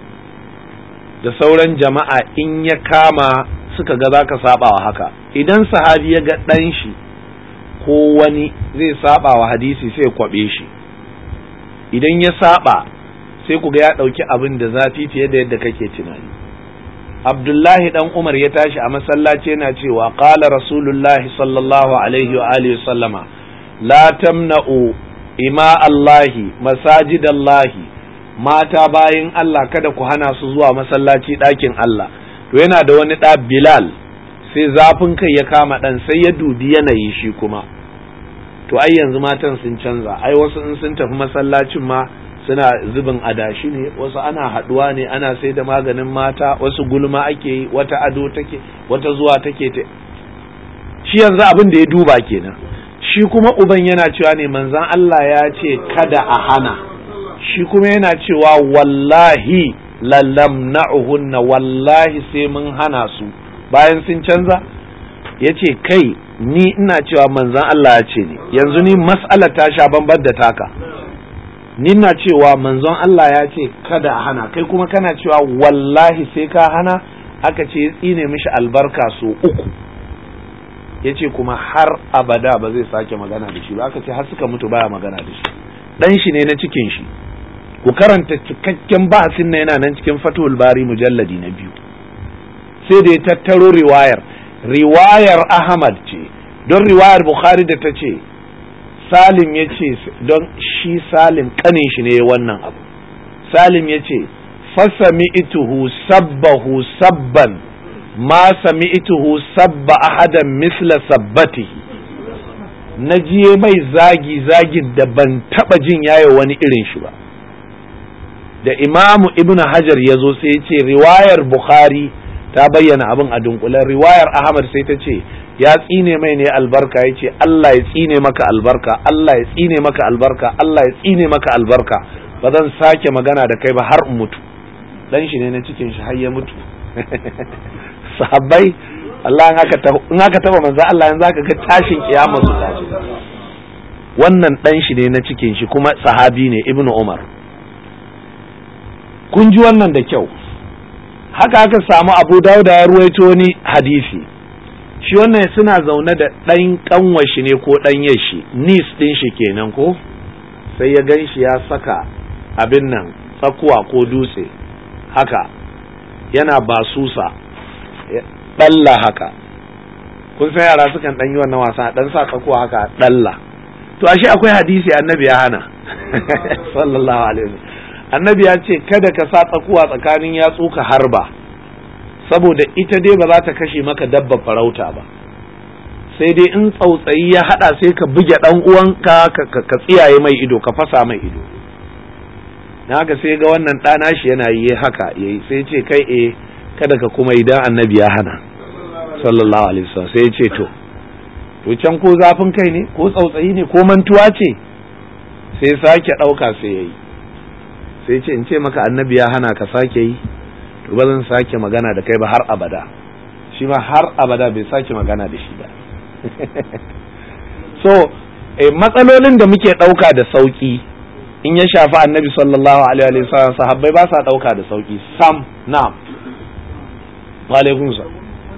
da sauran jama'a in ya kama suka ga za ka saba wa haka idan sahabi ya ga ɗan shi ko wani zai saba wa hadisi sai kwaɓe shi idan ya saba sai ku ga ya ɗauki abin da zafi fiye da yadda kake tunani abdullahi dan umar ya tashi a masallaci yana cewa qala rasulullahi sallallahu alaihi wa alihi sallama la tamna'u ima allahi masajidallahi mata bayin Allah kada ku hana su zuwa masallaci ɗakin Allah to yana da wani ɗa Bilal sai zafin kai ya kama ɗan sai ya dubi yanayi shi kuma to ai yanzu matan sun canza ai wasu in sun tafi masallacin ma suna zubin adashi ne wasu ana haɗuwa ne ana sai da maganin mata wasu gulma ake yi wata ado take wata zuwa take ta shi yanzu abin da ya duba kenan shi kuma uban yana cewa ne manzan Allah ya ce kada a hana shi kuma yana cewa wallahi lalamna'uhunna wallahi sai mun hana su bayan sun canza ya ce kai ni ina cewa manzan Allah ya ce ne yanzu ni mas'alar ta sha bambar da taka ni na cewa manzon Allah ya ce kada a hana kai kuma kana cewa wallahi sai ka hana aka ce tsine mishi albarka so uku ya ce kuma har abada ba zai sake magana da shi ba aka ce har suka mutu baya magana da shi dan shi ne na cikin shi ku karanta cikakken bahasin na yana nan cikin fatul bari mujalladi na biyu sai da ya tattaro riwayar riwayar ahmad ce don riwayar bukhari da ta ce salim ya ce don shi salim kanin shi ne wannan abu salim ya ce fasami ituhu sabbahu sabban ma sami ituhu sabba ahadan misla sabbatihi na jiye mai zagi zagin da ban taba jin yayo wani irin shi ba da imamu ibn hajar ya zo sai ya ce riwayar bukhari ta bayyana abin a dunkulen riwayar ahmad sai ta ce ya tsine mai ne albarka ya ce allah ya tsine maka albarka allah ya tsine maka albarka allah ya tsine maka albarka ba zan sake magana da kai ba har in mutu dan shi ne na cikin shi har ya mutu sahabbai Allah in aka taba manzo Allah yanzu aka ga tashin kiyama su tashi wannan ɗan shi ne na cikin shi kuma sahabi ne ibnu umar kun ji wannan da kyau haka aka samu abu dauda ya ruwaito wani hadisi shi wannan suna zaune da ɗan ƙanwashi ne ko ɗan yashi nis ɗin shi kenan ko sai ya gan shi ya saka abin nan tsakuwa ko dutse haka yana basusa ɗalla haka kun san yara sukan ɗan yi wannan wasa ɗan sa tsakuwa haka ɗalla to ashe akwai hadisi annabi ya hana sallallahu alaihi wasallam annabi ya ce kada ka sa tsakuwa tsakanin yatsu ka harba saboda ita dai ba za ta kashe maka dabba farauta ba sai dai in tsautsayi ya hada sai ka buge dan uwanka ka tsiyaye mai ido ka fasa mai ido na haka sai ga wannan ɗana shi yana yi haka yayi sai ce kai eh kada ka kuma idan annabi ya hana sallallahu alaihi wasallam sai ya ce to to can ko zafin kai ne ko tsautsayi ne ko mantuwa ce sai sake ɗauka sai yayi sai ce in ce maka annabi ya hana ka sake yi to ba zan sake magana da kai ba har abada shi ma har abada bai sake magana da shi ba so eh, matsalolin da muke ɗauka da sauki in ya shafi annabi sallallahu alaihi wa sallam sahabbai ba sa ɗauka da sauki sam na'am wa alaikum salam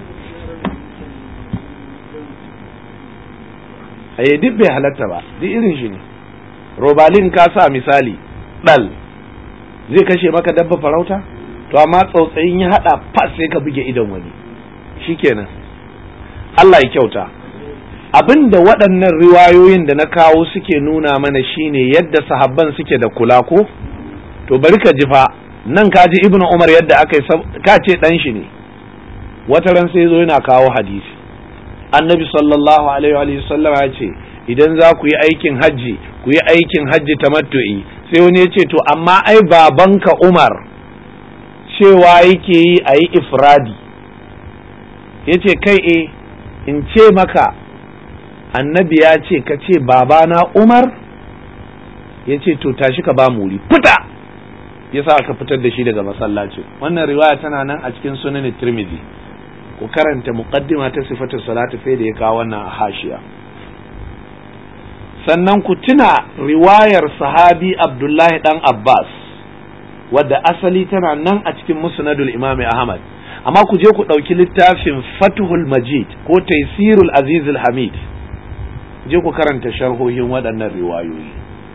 eh duk bai halatta ba duk irin shi ne robalin ka sa misali dal zai kashe maka dabba farauta to amma tsautsayin ya hada fas sai ka buge idon wani shikenan Allah ya kyauta abinda waɗannan riwayoyin da na kawo suke nuna mana shine yadda sahabban suke da kula ko to bari ka ji fa nan ka ji ibnu umar yadda aka yi ka ce dan shi ne wata ran sai zo yana kawo hadisi annabi sallallahu alaihi wa sallam ya ce idan za ku yi aikin hajji ku yi aikin hajji tamattu'i sai wani ya ce to amma ai babanka umar cewa yake yi a yi ifradi ya ce kai e in ce maka annabi ya ce ka ce babana umar ya ce to tashi ka ba wuri fita ya sa aka fitar da shi daga masallaci wannan riwaya tana nan a cikin sunan tirmidhi ku karanta muqaddima ta sifatu salatu sai da ya kawo wannan a hashiya sannan ku tuna riwayar sahabi abdullahi dan abbas wadda asali tana nan a cikin musnadul imam ahmad amma ku je ku ɗauki littafin fatuhul majid ko taisirul azizul hamid je ku karanta sharhohin waɗannan riwayoyi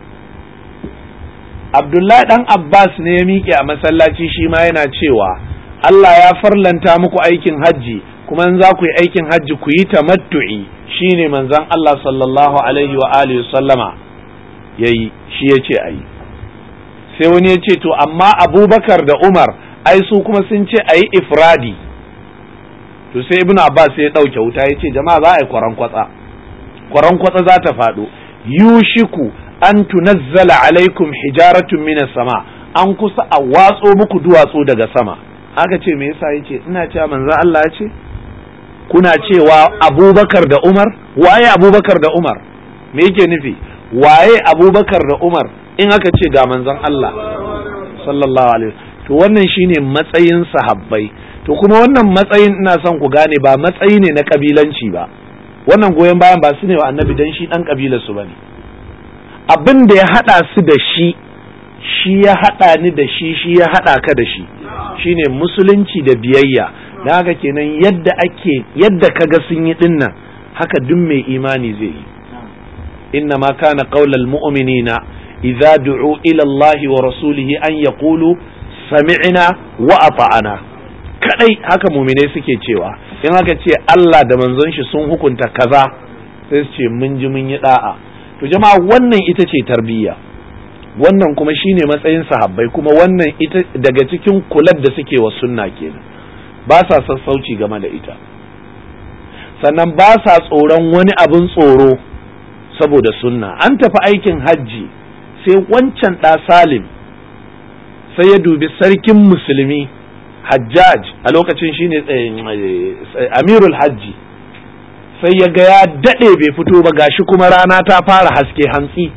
abdullahi dan abbas ne ya miƙe a masallaci shi ma yana cewa allah ya farlanta muku aikin hajji kuma in za ku yi aikin hajji ku yi tamattu'i shine manzon Allah sallallahu alaihi wa alihi sallama yayi shi yace ayi sai wani ya ce to amma Abubakar da Umar ai su kuma sun ce ayi ifradi to sai Ibn Abbas ya dauke wuta yace jama'a za a yi kwaran kwatsa kwaran kwatsa za ta faɗo yushiku an tunazzala alaikum hijaratun minas sama an kusa a watso muku duwatsu daga sama aka ce me yasa yace ina cewa manzon Allah ya ce kuna cewa abubakar da umar waye abubakar da umar me yake nufi waye abubakar da umar in aka ce ga manzon Allah sallallahu alaihi to wannan shine matsayin sahabbai to kuma wannan matsayin ina son ku gane ba matsayi ne na kabilanci ba wannan goyon bayan ba su ne wa annabi dan shi dan kabilar su bane abin da ya hada su da shi shi ya hada ni da shi shi ya hada ka da shi shine musulunci da biyayya da haka kenan yadda ake yadda kaga sun yi dinnan haka duk mai imani zai yi inna ma kana qaulal mu'minina idza du'u ila Allah wa rasulihi an yaqulu sami'na wa ata'ana kadai haka mu'minai suke cewa in haka ce Allah da manzon shi sun hukunta kaza sai su ce mun ji mun yi da'a to jama'a wannan ita ce tarbiyya wannan kuma shine matsayin sahabbai kuma wannan ita daga cikin kular da suke wa sunna kenan ba sa sassauci game da ita sannan ba sa tsoron wani abin tsoro saboda sunna an tafi aikin hajji sai wancan ɗa salim sai ya dubi sarkin musulmi hajjaj a lokacin shine amirul hajji sai ya ga ya daɗe bai fito ba gashi kuma rana ta fara haske hantsi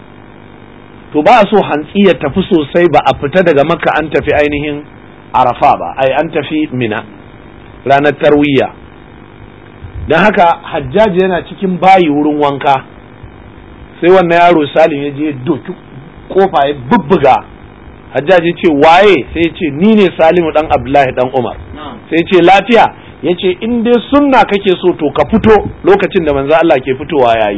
to ba so hantsi ya tafi sosai ba a fita daga makka an tafi ainihin arafa ba ai an tafi mina ranar tarwiya don haka hajjaji yana cikin bayi wurin wanka sai wannan yaro salim ya je doki kofa ya bubbuga hajjaji ce waye sai ce ni ne salimu dan abdullahi dan umar sai ce lafiya ya ce in dai sunna kake so to ka fito lokacin da manzo Allah ke fitowa yayi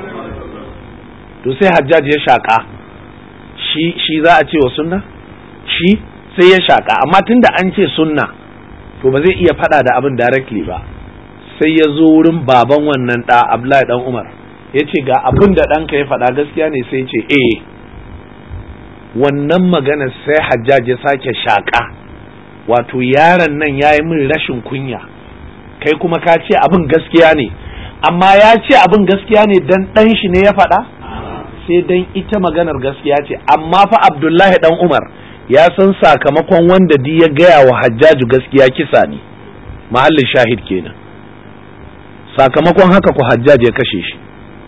to sai hajjaji ya shaka shi shi za a ce wa sunna shi sai ya shaka amma tunda an ce sunna to ba zai iya fada da abin directly ba sai ya zo wurin baban wannan da abdullahi dan umar ya ce ga abin da ɗanka ya faɗa gaskiya ne sai ce eh wannan magana sai hajjaj ya sake shaƙa wato yaron nan ya yi min rashin kunya kai kuma ka ce abin gaskiya ne amma ya ce abin gaskiya ne dan ɗan shi ne ya faɗa sai dan ita maganar gaskiya ce amma fa abdullahi dan umar ya san sakamakon wanda di ya gaya wa hajjaju gaskiya kisa ne mahallin shahid kenan sakamakon haka ku hajjaj ya kashe shi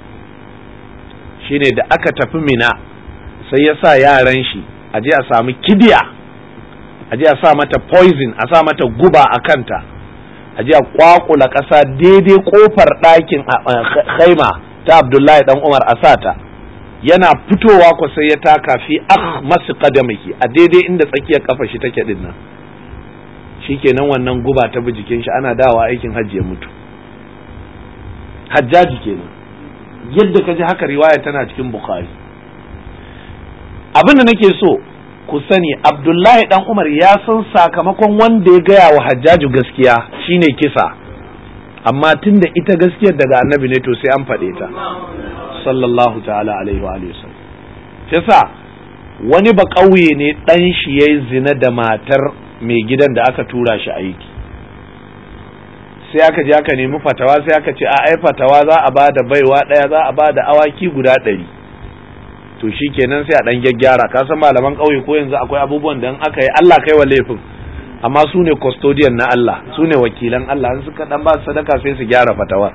shine da aka tafi mina sai ya sa yaran shi a je a samu kidiya a je a sa mata poison a sa mata guba a kanta a je a kwakula ƙasa daidai kofar ɗakin khaima ta abdullahi dan umar a sata yana fitowa ku sai ya taka fi ah masu kadamaki a daidai inda tsakiyar kafa shi take din nan shikenan wannan guba ta bi jikin shi ana dawa aikin hajji ya mutu hajjaji kenan yadda ka ji haka riwaya tana cikin bukhari abin da nake so ku sani abdullahi dan umar ya san sakamakon wanda ya gaya wa hajjaju gaskiya shine kisa amma tunda ita gaskiyar daga annabi ne to sai an faɗe ta sallallahu ta'ala alaihi wa alihi yasa wani ba ƙauye ne ɗan shi yayi zina da matar mai gidan da aka tura shi aiki sai aka je aka nemi fatawa sai aka ce a ai fatawa za a ba da baiwa ɗaya za a ba da awaki guda ɗari to shi kenan sai a ɗan gyaggyara ka san malaman ƙauye ko yanzu akwai abubuwan da aka yi Allah kai wa laifin amma su ne custodian na Allah su ne wakilan Allah in suka ɗan ba su sadaka sai su gyara fatawa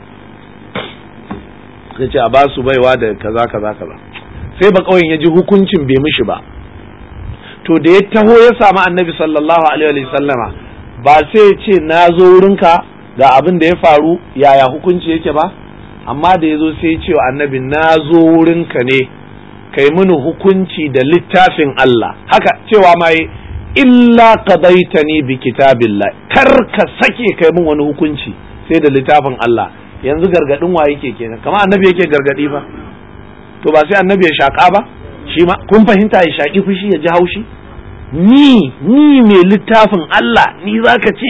sai ce a ba su baiwa da kaza kaza kaza sai ba ƙauyen ya ji hukuncin bai mishi ba to da ya taho ya samu annabi sallallahu alaihi wa sallama ba sai ya ce na zo wurinka ga abin da ya faru yaya hukunci yake ba amma da ya zo sai ya ce wa annabi na zo wurinka ne kai mini hukunci da littafin Allah haka cewa ma yi illa qadaitani bi kitabillah kar ka sake kai min wani hukunci sai da littafin Allah yanzu gargadin wa yake kenan kamar annabi yake gargadi ba to ba sai annabi ya shaka ba shi ma kun fahimta ya shaki fushi ya ji haushi ni ni mai littafin Allah ni zaka ce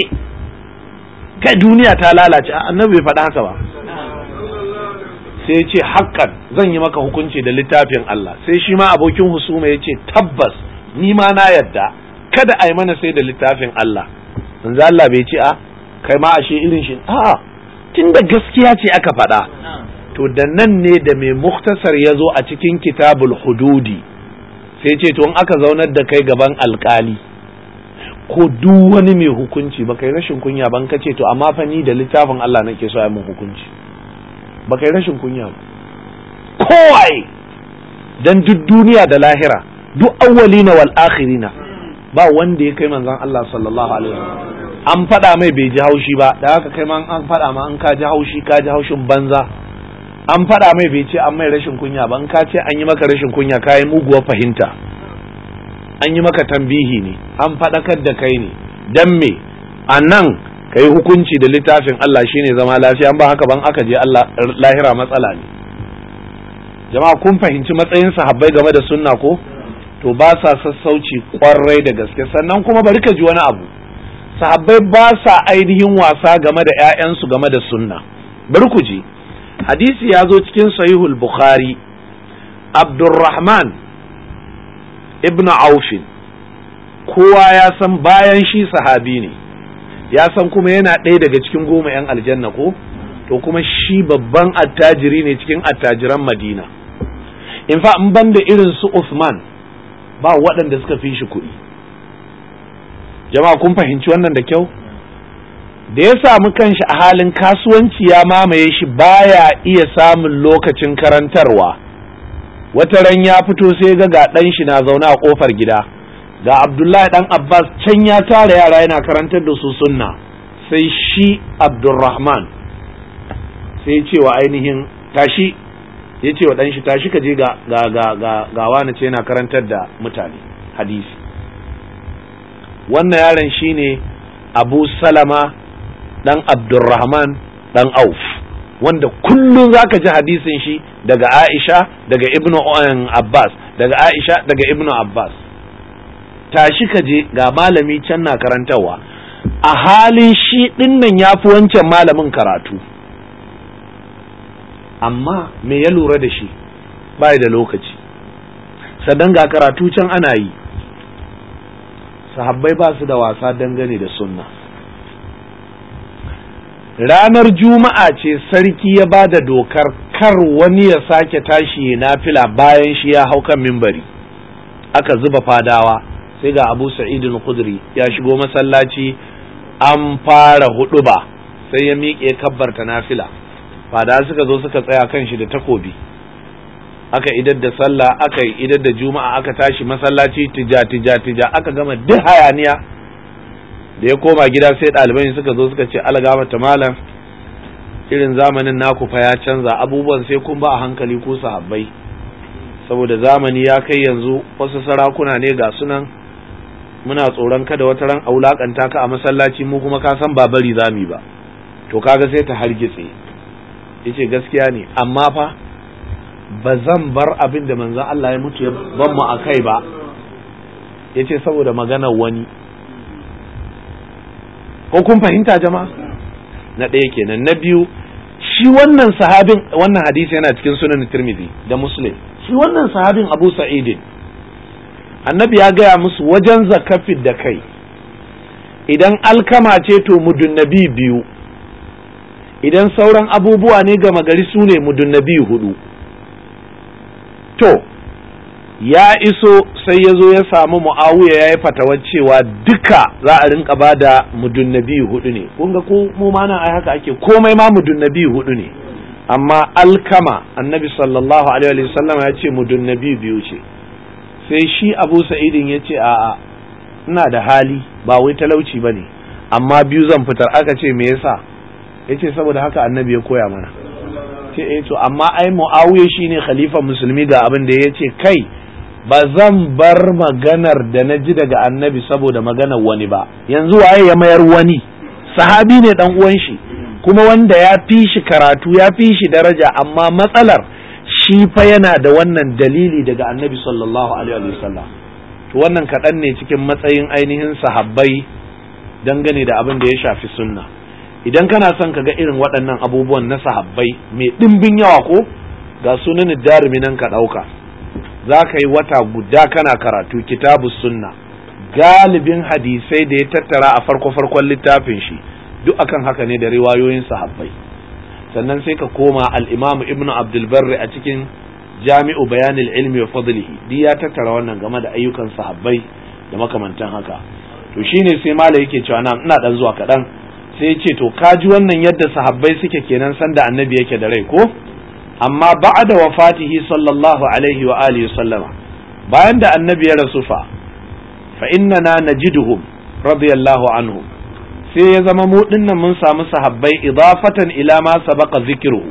kai duniya ta lalace annabi bai faɗa haka ba sai ce haƙƙan zan yi maka hukunci da littafin Allah sai shi ma abokin husuma ya ce tabbas ni ma na yadda kada a yi mana sai da littafin Allah manzo Allah bai ce a kai ma ashe irin shi a tunda gaskiya ce aka faɗa to da nan ne da mai muktasar ya zo a cikin kitabul hududi sai ce to in aka zaunar da kai gaban alkali ko duk wani mai hukunci ba kai rashin kunya ban ka ce to amma fa ni da littafin Allah nake so ya mun hukunci ba kai rashin kunya ba kowai dan duk duniya da lahira duk awwalina wal akhirina ba wanda ya kai manzon Allah sallallahu alaihi wasallam an faɗa mai bai ji haushi ba da haka kai ma an faɗa ma an ka ji haushi ka ji haushin banza an faɗa mai bai ce an mai rashin kunya ba an ka ce an yi maka rashin kunya ka yi muguwar fahimta an yi maka tambihi ne an faɗakar da kai ne dan me a nan ka yi hukunci da littafin Allah shine zama lafiya an ba haka ban aka je Allah lahira matsala ne jama'a kun fahimci matsayin sahabbai game da sunna ko to ba sa sassauci kwarai da gaske sannan kuma bari ka ji wani abu sahabbai ba sa ainihin wasa game da 'ya'yansu game da sunna bari ku ji hadisi ya zo cikin sahihul bukhari abdurrahman ibn aufin kowa ya san bayan shi sahabi ne ya san kuma yana ɗaya daga cikin goma 'yan aljanna ko to kuma shi babban attajiri ne cikin attajiran madina in fa in banda irin su Usman ba waɗanda suka fi shi kuɗi jama'a kun fahimci wannan da kyau da ya samu kanshi a halin kasuwanci ya mamaye shi baya iya samun lokacin karantarwa wata ran ya fito sai ga ga ɗan shi na zaune a ƙofar gida ga abdullahi ɗan abbas can ya tara yara yana karantar da su sunna sai shi abdulrahman sai cewa ainihin tashi ya ce wa ɗan shi tashi ka je ga ga ga ga ga wani ce yana karantar da mutane hadisi wannan yaron shine Abu Salama dan Abdurrahman dan Auf wanda kullum zaka ji hadisin shi daga Aisha daga Ibnu Abbas daga Aisha daga Ibnu Abbas tashi ka je ga malami can na karantarwa a halin shi dinnan yafi wancan malamin karatu amma me ya lura da shi bai da lokaci sannan ga karatu can ana yi sahabbai ba su da wasa dangane da sunna ranar juma'a ce sarki ya ba da dokar kar wani ya sake tashi na fila bayan shi ya hau kan mimbari aka zuba fadawa sai ga abu sa'idun khudri ya shigo masallaci an fara hudu ba sai ya miƙe kabbarta nafila fada suka zo suka tsaya kan shi da takobi aka idar da sallah aka idar da juma'a aka tashi masallaci tija tija tija aka gama duk hayaniya da ya koma gida sai ɗaliban suka zo suka ce algama ta malam irin zamanin naku fa ya canza abubuwan sai kun ba a hankali ko sahabbai saboda zamani ya kai yanzu wasu sarakuna ne ga sunan muna tsoron kada wata ran aulakanta ka a masallaci mu kuma ka san ba bari zami ba to kaga sai ta hargitse yace gaskiya ne amma fa ba zan bar abin da manzon Allah ya mutu ya ban mu akai ba yace saboda maganar wani ko kun fahimta jama'a na ɗaya kenan na biyu shi wannan sahabin wannan hadisi yana cikin sunan Tirmidhi da Muslim shi wannan sahabin Abu Sa'id annabi ya gaya musu wajen zakafin da kai idan alkama ce to mudunnabi biyu idan sauran abubuwa ne gama gari su ne mudunnabi hudu to ya iso sai ya zo ya samu mu'awiya ya yi fatawar cewa duka za a rinka ba da mudunnabi hudu ne kun ga ko mu ma nan ai haka ake komai ma mudunnabi hudu ne amma alkama annabi sallallahu alaihi wa sallam ya ce mudunnabi biyu ce sai shi abu sa'idin ya ce a'a ina da hali ba wai talauci ba ne amma biyu zan fitar aka ce me yasa ya ce saboda haka annabi ya koya mana ce eh to amma ai mu'awiya shine khalifa musulmi ga abin da ya ce kai ba zan bar maganar da na ji daga annabi saboda maganar wani ba yanzu waye ya mayar wani sahabi ne dan uwan shi kuma wanda ya fi shi karatu ya fi shi daraja amma matsalar shi fa yana da wannan dalili daga annabi sallallahu alaihi wasallam to wannan kaɗan ne cikin matsayin ainihin sahabbai dangane da abin da ya shafi sunna idan kana son ka ga irin waɗannan abubuwan na sahabbai mai ɗimbin yawa ko ga sunan darimi nan ka ɗauka za ka yi wata guda kana karatu kitabu sunna galibin hadisai da ya tattara a farko farkon littafin shi duk akan haka ne da riwayoyin sahabbai sannan sai ka koma al-imam ibnu abdul barri a cikin jami'u bayanil ilmi wa fadlihi duk ya tattara wannan game da ayyukan sahabbai da makamantan haka to shine sai mala yake cewa na ina dan zuwa kaɗan sai ya ce to ka ji wannan yadda sahabbai suke kenan sanda annabi yake da rai ko amma ba'da wafatihi sallallahu alaihi wa alihi sallama bayan da annabi ya rasu fa fa innana najiduhum radiyallahu anhum sai ya zama mu dinnan mun samu sahabbai idafatan ila ma sabaqa zikruhu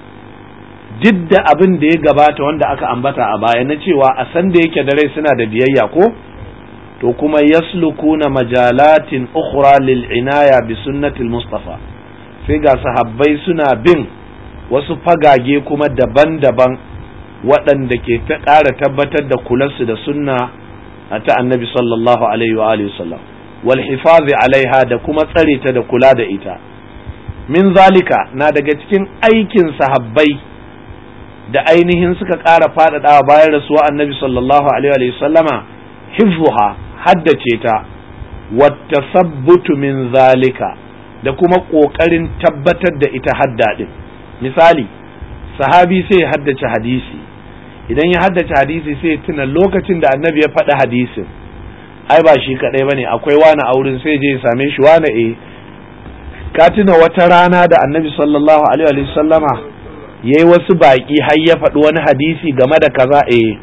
duk da abin da ya gabata wanda aka ambata a baya na cewa a san da yake da rai suna da biyayya ko to kuma yaslukuna majalatin ukhra lil inaya bi sunnatil mustafa sai ga sahabbai suna bin wasu fagage kuma daban-daban waɗanda ke ta ƙara tabbatar da kularsu da sunna a ta annabi sallallahu alaihi wa alihi wasallam wal hifazi alaiha da kuma tsare ta da kula da ita min zalika na daga cikin aikin sahabbai da ainihin suka ƙara faɗaɗawa bayan rasuwa annabi sallallahu alaihi wa sallama hifzuha haddace ta wata sabbutu min zalika da kuma ƙoƙarin tabbatar da ita hadda ɗin misali sahabi sai ya haddace hadisi idan ya haddace hadisi sai ya tuna lokacin da annabi ya faɗi hadisin ai ba shi kaɗai ba ne akwai wani auren sai je ya same shi wani e ka tuna wata rana da annabi sallallahu alaihi wa sallama ya yi wasu baƙi har ya faɗi wani hadisi game da kaza e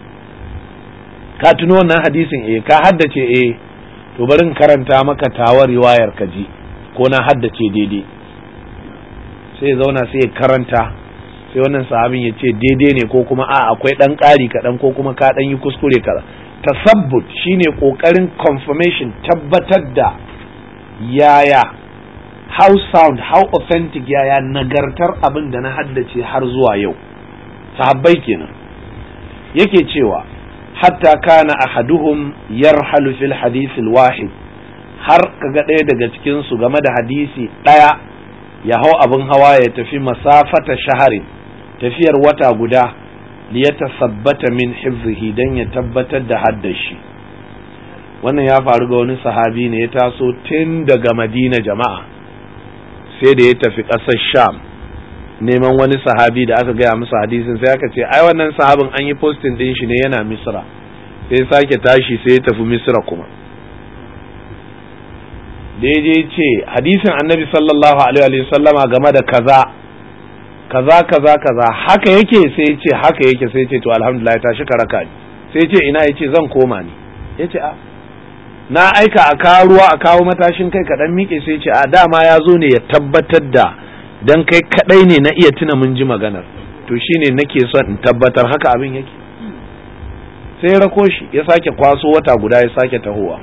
ka tuno wannan hadisin e ka haddace e to bari in karanta maka tawar riwayar ka ji ko na haddace daidai sai zauna sai ya karanta sai wannan sahabin ya ce daidai ne ko kuma a akwai ɗan ƙari kaɗan ko kuma ka ɗan yi kuskure kaza tasabbut shine ƙoƙarin confirmation tabbatar da yaya how sound how authentic yaya nagartar abin da na haddace har zuwa yau sahabbai kenan yake cewa hatta kana ahaduhum yarhalu fil hadith wahid har kaga ɗaya daga cikin su game da hadisi ɗaya ya hau abin hawa ya tafi masafata shaharin tafiyar wata guda liyatasabbata min hifzihi dan ya tabbatar da haddashi wannan ya faru ga wani sahabi ne ya taso tun daga madina jama'a sai da ya tafi ƙasar sham neman wani sahabi da aka gaya masa hadisin sai aka ce ai wannan sahabin an yi postin din shi ne yana misra sai sake tashi sai ya tafi misra kuma da ya je ce hadisin annabi sallallahu alaihi wa sallama game da kaza kaza kaza kaza haka yake sai ya ce haka yake sai ya ce to alhamdulillah tashi ka raka ni sai ya ce ina ya ce zan koma ni ya ce a na aika a kawo ruwa a kawo matashin kai kaɗan miƙe sai ce a dama ya zo ne ya tabbatar da dan kai kaɗai ne na iya tuna mun ji maganar to shine nake son in tabbatar haka abin yake sai rako shi ya sake kwaso wata guda ya sake tahowa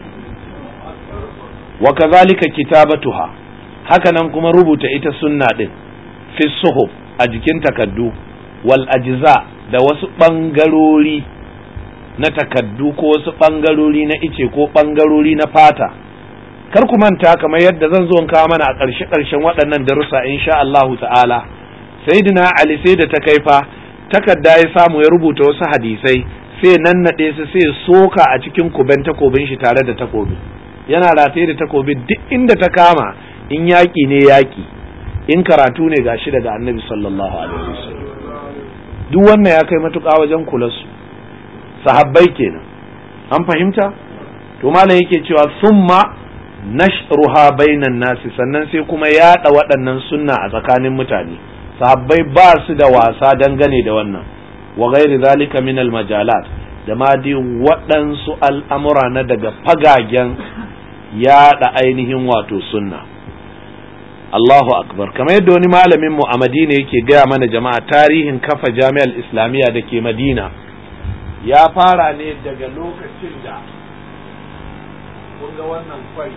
wa kazalika kitabatuha haka nan kuma rubuta ita sunna din fi suhuf a jikin takaddu wal ajza da wasu bangarori na takaddu ko wasu ɓangarori na ice ko ɓangarori na fata kar ku manta kamar yadda zan zo in kawo mana a ƙarshe ƙarshen waɗannan darussa insha Allahu ta'ala sayyidina Ali sai da ta kaifa takarda ya samu ya rubuta wasu hadisai sai nannaɗe su sai soka a cikin kuben takobin shi tare da takobi yana rataye da takobi duk inda ta kama in yaƙi ne yaƙi in karatu ne gashi daga annabi sallallahu alaihi wasallam duk wannan ya kai matuƙa wajen kula su sahabbai kenan an fahimta to malam yake cewa summa nashruha bainan nasi sannan sai kuma yaɗa waɗannan sunna a tsakanin mutane sahabbai ba su da wasa dangane da wannan wa ghairi zalika min al majalat da ma dai waɗansu al'amura na daga fagagen yaɗa ainihin wato sunna Allahu akbar kamar yadda wani malamin mu a Madina yake gaya mana jama'a tarihin kafa jami'ar islamiyya da ke Madina ya fara ne daga lokacin da kun ga wannan kwari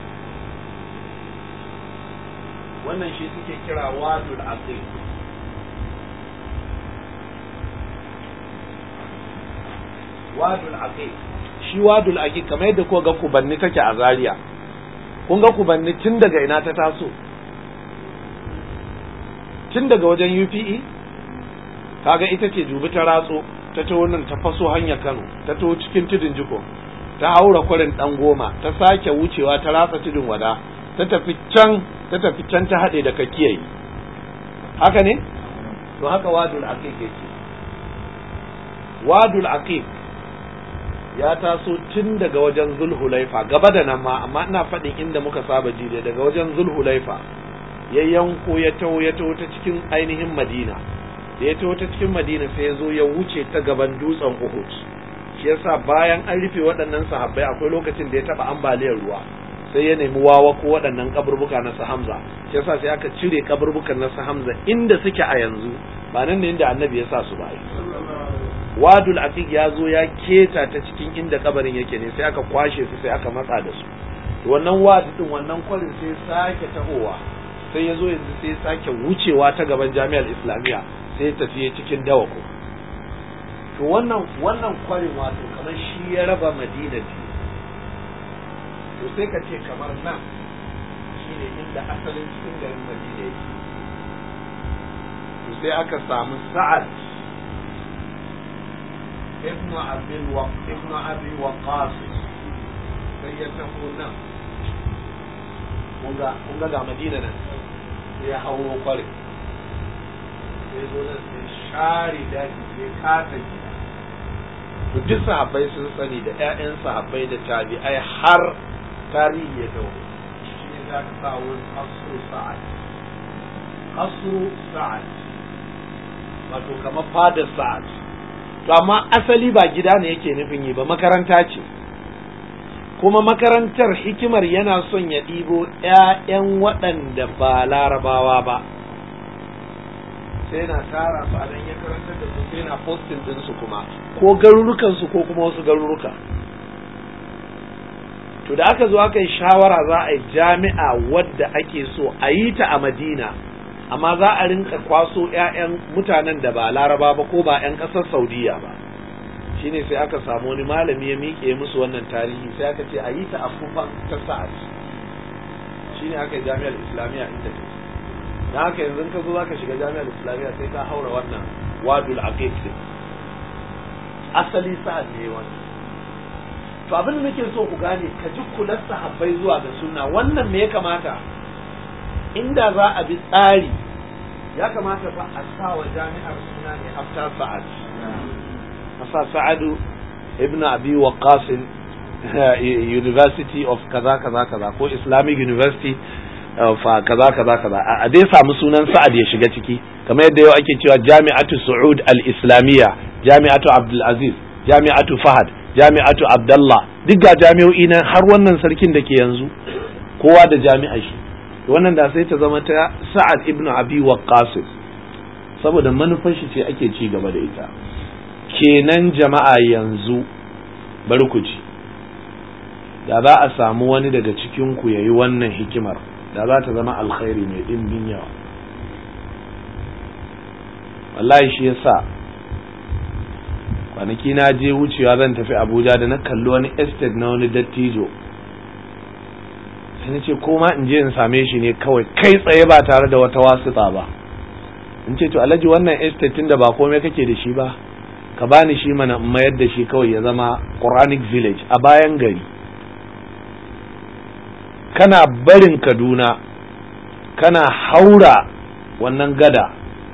wannan shi suke kira wadul aqiq wadul aqiq shi wadul aqiq kamar yadda ko ga kubanni take a Zaria kun ga kubanni tun daga ina ta taso tun daga wajen UPE kaga ita ce jubi ta ratso ta ta wannan ta faso hanya Kano ta to cikin tudun jiko ta haura kwarin dan goma ta sake wucewa ta ratsa tudun wada ta tafi can ta tafi can ta haɗe da kakiyayi haka ne to haka wadul aqiq yake wadul aqiq ya taso tun daga wajen zulhulaifa gaba da nan ma amma ina faɗin inda muka saba ji daga wajen zulhulaifa ya yanko ya taho ya taho ta cikin ainihin madina da ya taho ta cikin madina sai ya zo ya wuce ta gaban dutsen uhud shi yasa bayan an rufe waɗannan sahabbai akwai lokacin da ya taɓa ambaliyar ruwa sai ya nemi wawa ko waɗannan kaburbuka na Hamza shi yasa sai aka cire kaburbukan na Hamza inda suke a yanzu ba nan ne inda annabi ya sa su ba wadul aqiq ya zo ya keta ta cikin inda kabarin yake ne sai aka kwashe su sai aka matsa da su wannan wadi din wannan kwarin sai sake tahowa sai ya zo yanzu sai sake wucewa ta gaban jami'ar islamiyya sai tafiye cikin dawako to wannan wannan kwarin wato kamar shi ya raba madina biyu to sai ka ce kamar nan shine inda asalin cikin garin madina yake to sai aka samu sa'ad ibn abil wa ibn abi waqas sai ya taho nan kunga kunga ga madina nan sai ya hauro kware sai zo nan sai share daji sai kasa gida to duk sahabbai sun sani da ƴaƴan sahabbai da tabi'ai har tarihi ya dawo shi ne za ka sa wurin asru sa'ad asru sa'ad wato kamar fadar sa'ad to amma asali ba gida ne yake nufin yi ba makaranta ce kuma makarantar hikimar yana son ya ɗibo ‘ya'yan waɗanda ba larabawa ba sai yana tara su a nan ya karantar da su sai yana posting din su kuma ko garurukan su ko kuma wasu garuruka to da aka zo aka yi shawara za a yi jami'a wadda ake so a yi ta a Madina amma za a rinka kwaso 'ya'yan mutanen da ba laraba ba ko ba 'yan ƙasar saudiya ba shine sai aka samu wani malami ya miƙe musu wannan tarihi sai aka ce a yi ta a kufan ta sa'ad shine aka yi jami'ar islamiyya inda ta na haka yanzu ka zo zaka shiga jami'ar islamiyya sai ka haura wannan wadul aqiq din asali sa'ad ne wannan to abin da nake so ku gane ka ji kular sahabbai zuwa ga sunna wannan me ya kamata inda za a bi tsari ya kamata fa a sa wa jami'ar suna ne after sa'ad a sa sa'adu ibn abi waqas university of kaza kaza kaza ko islamic university of kaza kaza kaza a dai samu sunan sa'ad ya shiga ciki kamar yadda yau ake cewa jami'atu su'ud al-islamiyya jami'atu abdul aziz jami'atu fahad jami'atu abdullah duk ga jami'o'i nan har wannan sarkin da ke yanzu kowa da jami'a shi wannan da sai ta zama ta sa'ad ibnu abi waqqas saboda manufar shi ce ake ci gaba da ita kenan jama'a yanzu bari ku ji da za a samu wani daga cikin ku yayi wannan hikimar da za ta zama alkhairi mai dimbin yawa wallahi shi yasa kwanaki na je wucewa zan tafi abuja da na kalli wani estate na wani dattijo sai na ce koma in je in same shi ne kawai kai tsaye ba tare da wata wasuta ba in ce to alhaji wannan estate tun da ba komai kake da shi ba ka bani shi mana in mayar da shi kawai ya zama quranic village a bayan gari kana barin kaduna kana haura wannan gada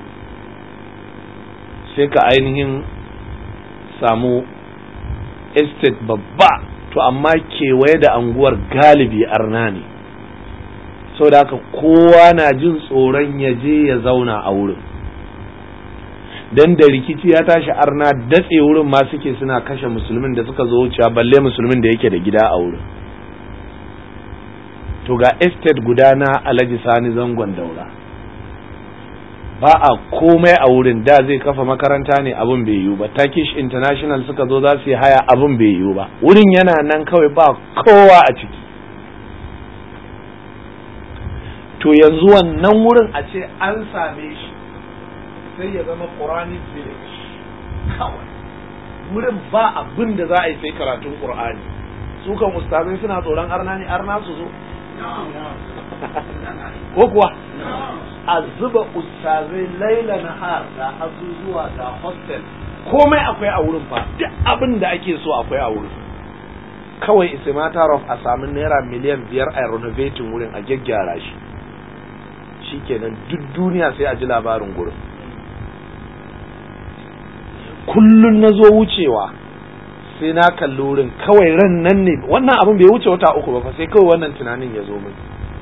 sai ka ainihin samu estate babba to amma kewaye da anguwar galibi arna ne da haka kowa na jin tsoron ya je ya zauna a wurin dan da rikici ya tashi arna datse wurin ma suke suna kashe musulmin da suka zo wucewa balle musulmin da yake da gida a wurin to ga estate guda na alhaji sani zangon daura ba a komai a wurin da zai kafa makaranta ne abin bai yiwu ba turkish international suka zo za su yi haya abin bai yiwu ba wurin yana nan kawai ba kowa a ciki to yanzu wannan wurin a ce an same shi sai ya zama quranic village kawai wurin ba abin da za a yi sai karatun qur'ani su kan ustazai suna tsoron arna ne arna su zo ko kuwa a zuba ustazai laila nahar da azuzuwa da hostel komai akwai a wurin fa duk abin da ake so akwai a wurin kawai is a matter of a samu naira miliyan biyar a renovating wurin a gyaggyara shi shikenan duk duniya sai a ji labarin gurin kullun na zo wucewa sai na kalli wurin kawai ran nan ne wannan abin bai wuce wata uku ba fa sai kawai wannan tunanin ya zo min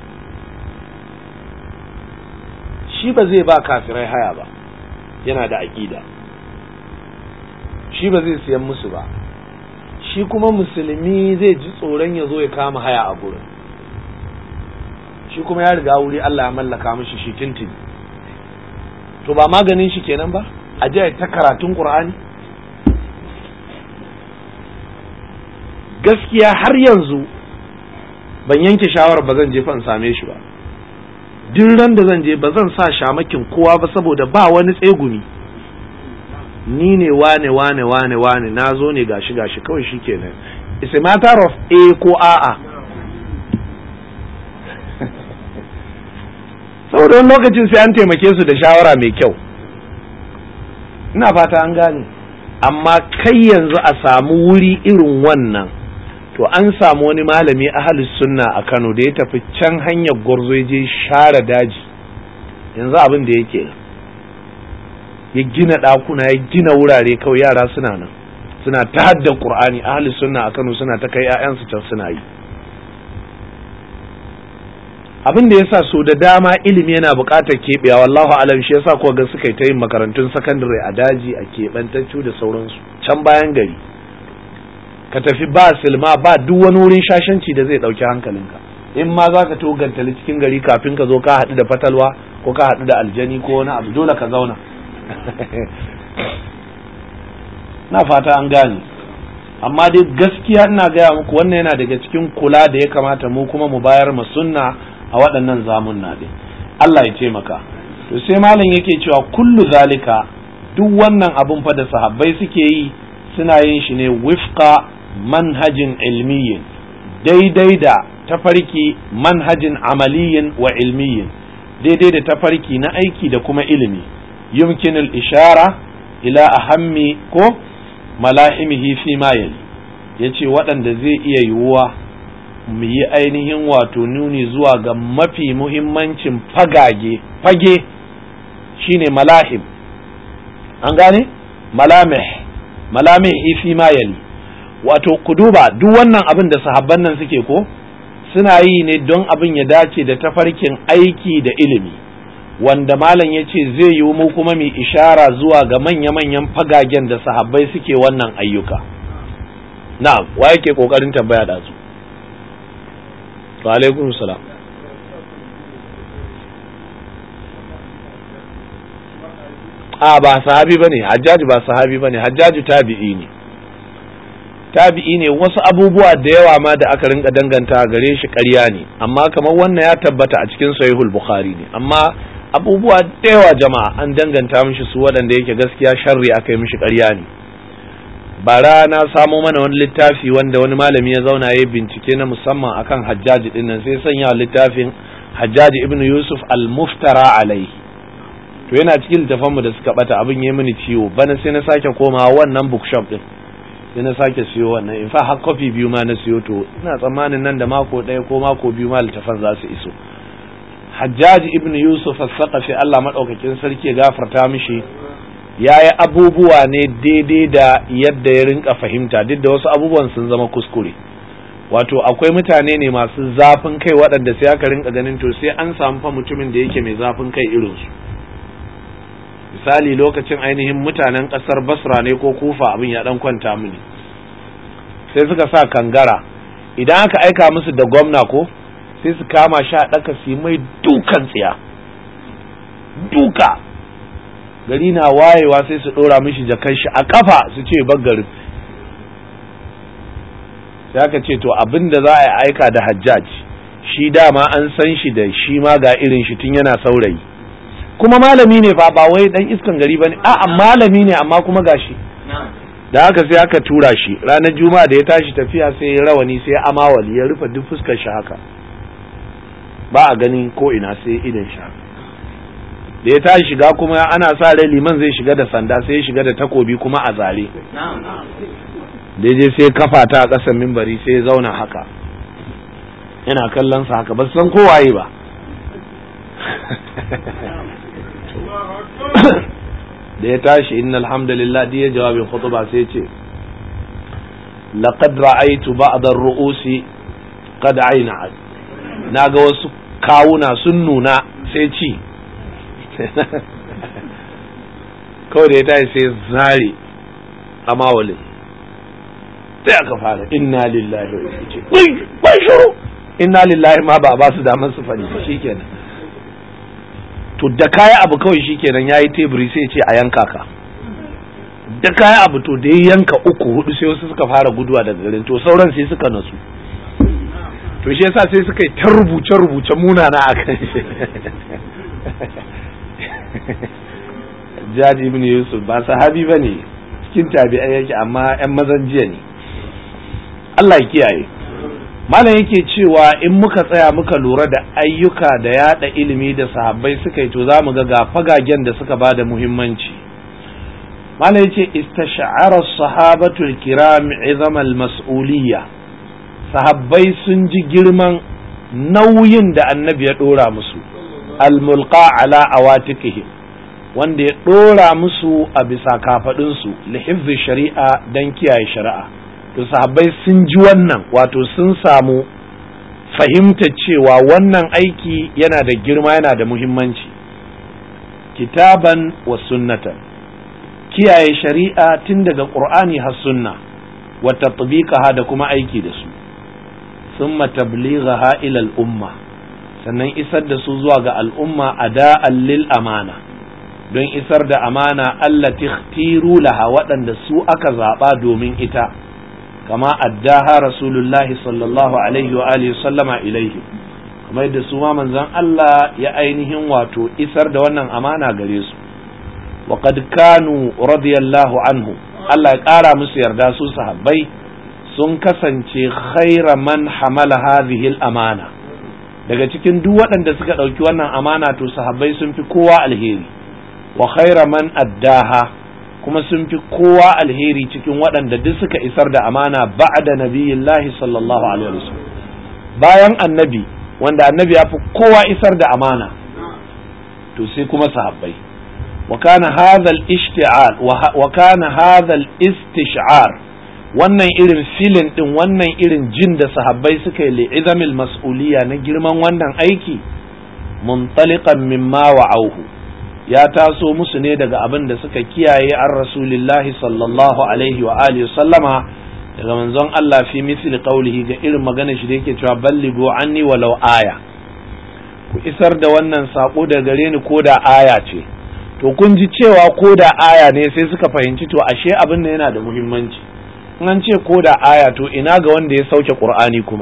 shi ba zai ba kafirai haya ba yana da aƙida shi ba zai siyan musu ba shi kuma musulmi zai ji tsoron ya zo ya kama haya a gurin shi kuma ya riga wuri Allah ya mallaka mishi shi tintin to ba maganin shi kenan ba a je ta karatun Qur'ani gaskiya har yanzu ban yanke shawarar ba zan je fa in same shi ba duk ran da zan je ba zan sa shamakin kowa ba saboda ba wani tsegumi ni ne wane wane wane wane na zo ne gashi gashi kawai shi kenan it's a matter of a ko a'a saboda wani lokacin sai an taimake su da shawara mai kyau ina fata an gane amma kai yanzu a samu wuri irin wannan to an samu wani malami ahalus sunna a Kano da ya tafi can hanyar gwarzo ya je share daji yanzu abin da yake ya gina ɗakuna ya gina wurare kawai yara suna nan suna ta hadda Qur'ani ahalus sunna a Kano suna ta kai 'ya'yansu can suna yi abin da yasa so da dama ilimi yana buƙatar keɓewa wallahu alam shi yasa kuwa ga suka yi ta yin makarantun sakandare a daji a keɓantaccu da sauransu can bayan gari ka tafi ba silma ba duk wani wurin shashanci da zai ɗauki hankalinka in ma za ka to gantali cikin gari kafin ka zo ka haɗu da fatalwa ko ka haɗu da aljani ko wani abu dole ka zauna na fata an gane amma dai gaskiya ina gaya muku wannan yana daga cikin kula da ya kamata mu kuma mu bayar mu sunna a waɗannan zamunna ɗin Allah ya taimaka to sai malam yake cewa kullu zalika duk wannan abun fa da sahabbai suke yi suna yin shi ne wifqa manhajin ilmiyin daidai da tafarki manhajin amaliyin wa ilmiyin daidai da tafarki na aiki da kuma ilimi yumkinul ishara ila ahammi ko malahimihi fi ma yali yace waɗanda zai iya yiwuwa mu yi ainihin wato nuni zuwa ga mafi muhimmancin fagage fage shine malahim an gane malamih malamih fi ma yali wato ku duba duk wannan abin da sahabban nan suke ko suna yi ne don abin ya dace da tafarkin aiki da ilimi wanda malam ya ce zai yi mu kuma mai ishara zuwa ga manya-manyan fagagen da sahabbai suke wannan ayyuka na'am wa yake kokarin tambaya da su wa alaikum salam a ba sahabi bane hajjaji ba sahabi bane hajjaji tabi'i ne tabi'i ne wasu abubuwa da yawa ma da aka rinka danganta gare shi ƙarya ne amma kamar wannan ya tabbata a cikin sahihul bukhari ne amma abubuwa da yawa jama'a an danganta mishi su waɗanda yake gaskiya sharri aka yi mishi ƙarya ne bara na samo mana wani littafi wanda wani malami ya zauna ya bincike na musamman akan hajjaji din nan sai sanya littafin hajjaji ibnu yusuf al-muftara alaihi to yana cikin littafanmu da suka bata abin ya mini ciwo bana sai na sake komawa wannan bookshop din sai na sake siyo wannan in fa har kofi biyu ma na siyo to ina tsammanin nan da mako ɗaya ko mako biyu ma littafan za su iso Hajjaj ibn Yusuf as-Saqafi Allah madaukakin sarki ya gafarta mishi yayi abubuwa ne daidai da yadda ya rinka fahimta duk da wasu abubuwan sun zama kuskure wato akwai mutane ne masu zafin kai waɗanda sai aka rinka ganin to sai an samu fa mutumin da yake mai zafin kai irinsu misali lokacin ainihin mutanen ƙasar basra ne ko kufa abin ya ɗan kwanta mini sai suka sa kangara idan aka aika musu da gwamna ko sai su kama sha ɗaka su mai dukan tsiya duka gari na wayewa sai su ɗora mishi jakan shi a kafa su ce baggarin sai aka ce to abin da za a aika da hajjaj shi dama an san shi da shi ma ga irin shi tun yana saurayi kuma malami ne fa ba wai dan iskan gari bane a'a malami ne amma kuma gashi da haka sai aka tura shi ranar juma'a da ya tashi tafiya sai ya rawani sai ya amawali ya rufe duk fuskar shi haka ba a ganin ko ina sai idan shi da ya tashi shiga kuma ana sa rai liman zai shiga da sanda sai ya shiga da takobi kuma a zare daidai sai kafa ta a ƙasan mimbari sai ya zauna haka yana kallon sa haka ba san kowaye ba da ya tashi inna alhamdulillah da ya jawabin khutba sai ce laqad ra'aytu ba'd ar-ru'usi qad ayna'at naga wasu kawuna sun nuna sai ci kawai da ya tashi sai zare amawalin sai aka fara inna lillahi wa inna ilaihi bai shuru inna lillahi ma ba ba su damar su fadi shikenan to da kaya abu kawai shikenan yayi teburi sai ce a yanka ka da kaya abu to da ya yanka uku hudu sai wasu suka fara guduwa daga garin to sauran sai suka nasu to shi yasa sai suka yi ta rubuce rubuce munana akan shi Jaji ibn Yusuf ba sahabi bane cikin tabi'ai yake amma yan mazan jiya ne Allah ya kiyaye malam yake cewa in muka tsaya muka lura da ayyuka da yada ilimi da sahabbai suka yi to za mu ga ga fagagen da suka bada muhimmanci malam yace istash'ara sahabatu al-kiram izam al-mas'uliyya sahabbai sun ji girman nauyin da annabi ya dora musu al-mulqa ala awatikihim wanda ya dora musu a bisa kafadunsu li hifzi shari'a dan kiyaye shari'a to sahabbai sun ji wannan wato sun samu fahimtar cewa wannan aiki yana da girma yana da muhimmanci kitaban wa sunnatan kiyaye shari'a tun daga qur'ani har sunna wa tatbiqaha da kuma aiki da su thumma tablighaha ila al-umma sannan isar da su zuwa ga al'umma ada'an lil amana don isar da amana allati ikhtiru laha waɗanda su aka zaɓa domin ita kama addaha rasulullahi sallallahu alaihi wa alihi sallama ilaihi kamar yadda su ma manzon Allah ya ainihin wato isar da wannan amana gare su wa qad kanu radiyallahu anhu Allah ya ƙara musu yarda su sahabbai sun kasance khaira man hamala hadhihi amana daga cikin duk waɗanda suka ɗauki wannan amana to sahabbai sun fi kowa alheri wa khaira man addaha kuma sun fi kowa alheri cikin waɗanda duk suka isar da amana ba'da nabiyillahi sallallahu alaihi wasallam bayan annabi wanda annabi ya fi kowa isar da amana to sai kuma sahabbai wa kana hadha al-ishti'al wa kana hadha al-istish'ar wannan irin filin din wannan irin jin da sahabbai suka yi li'izamil mas'uliyya na girman wannan aiki muntaliqan mimma wa'auhu ya taso musu ne daga abin da suka kiyaye an rasulillahi sallallahu alaihi wa alihi sallama daga manzon Allah fi misli qaulihi ga irin magana shi da yake cewa balligu anni walau aya ku isar da wannan sako da gare ni ko da aya ce to kun ji cewa ko da aya ne sai suka fahimci to ashe abin nan yana da muhimmanci in an ce ko da aya to ina ga wanda ya sauke qur'ani kuma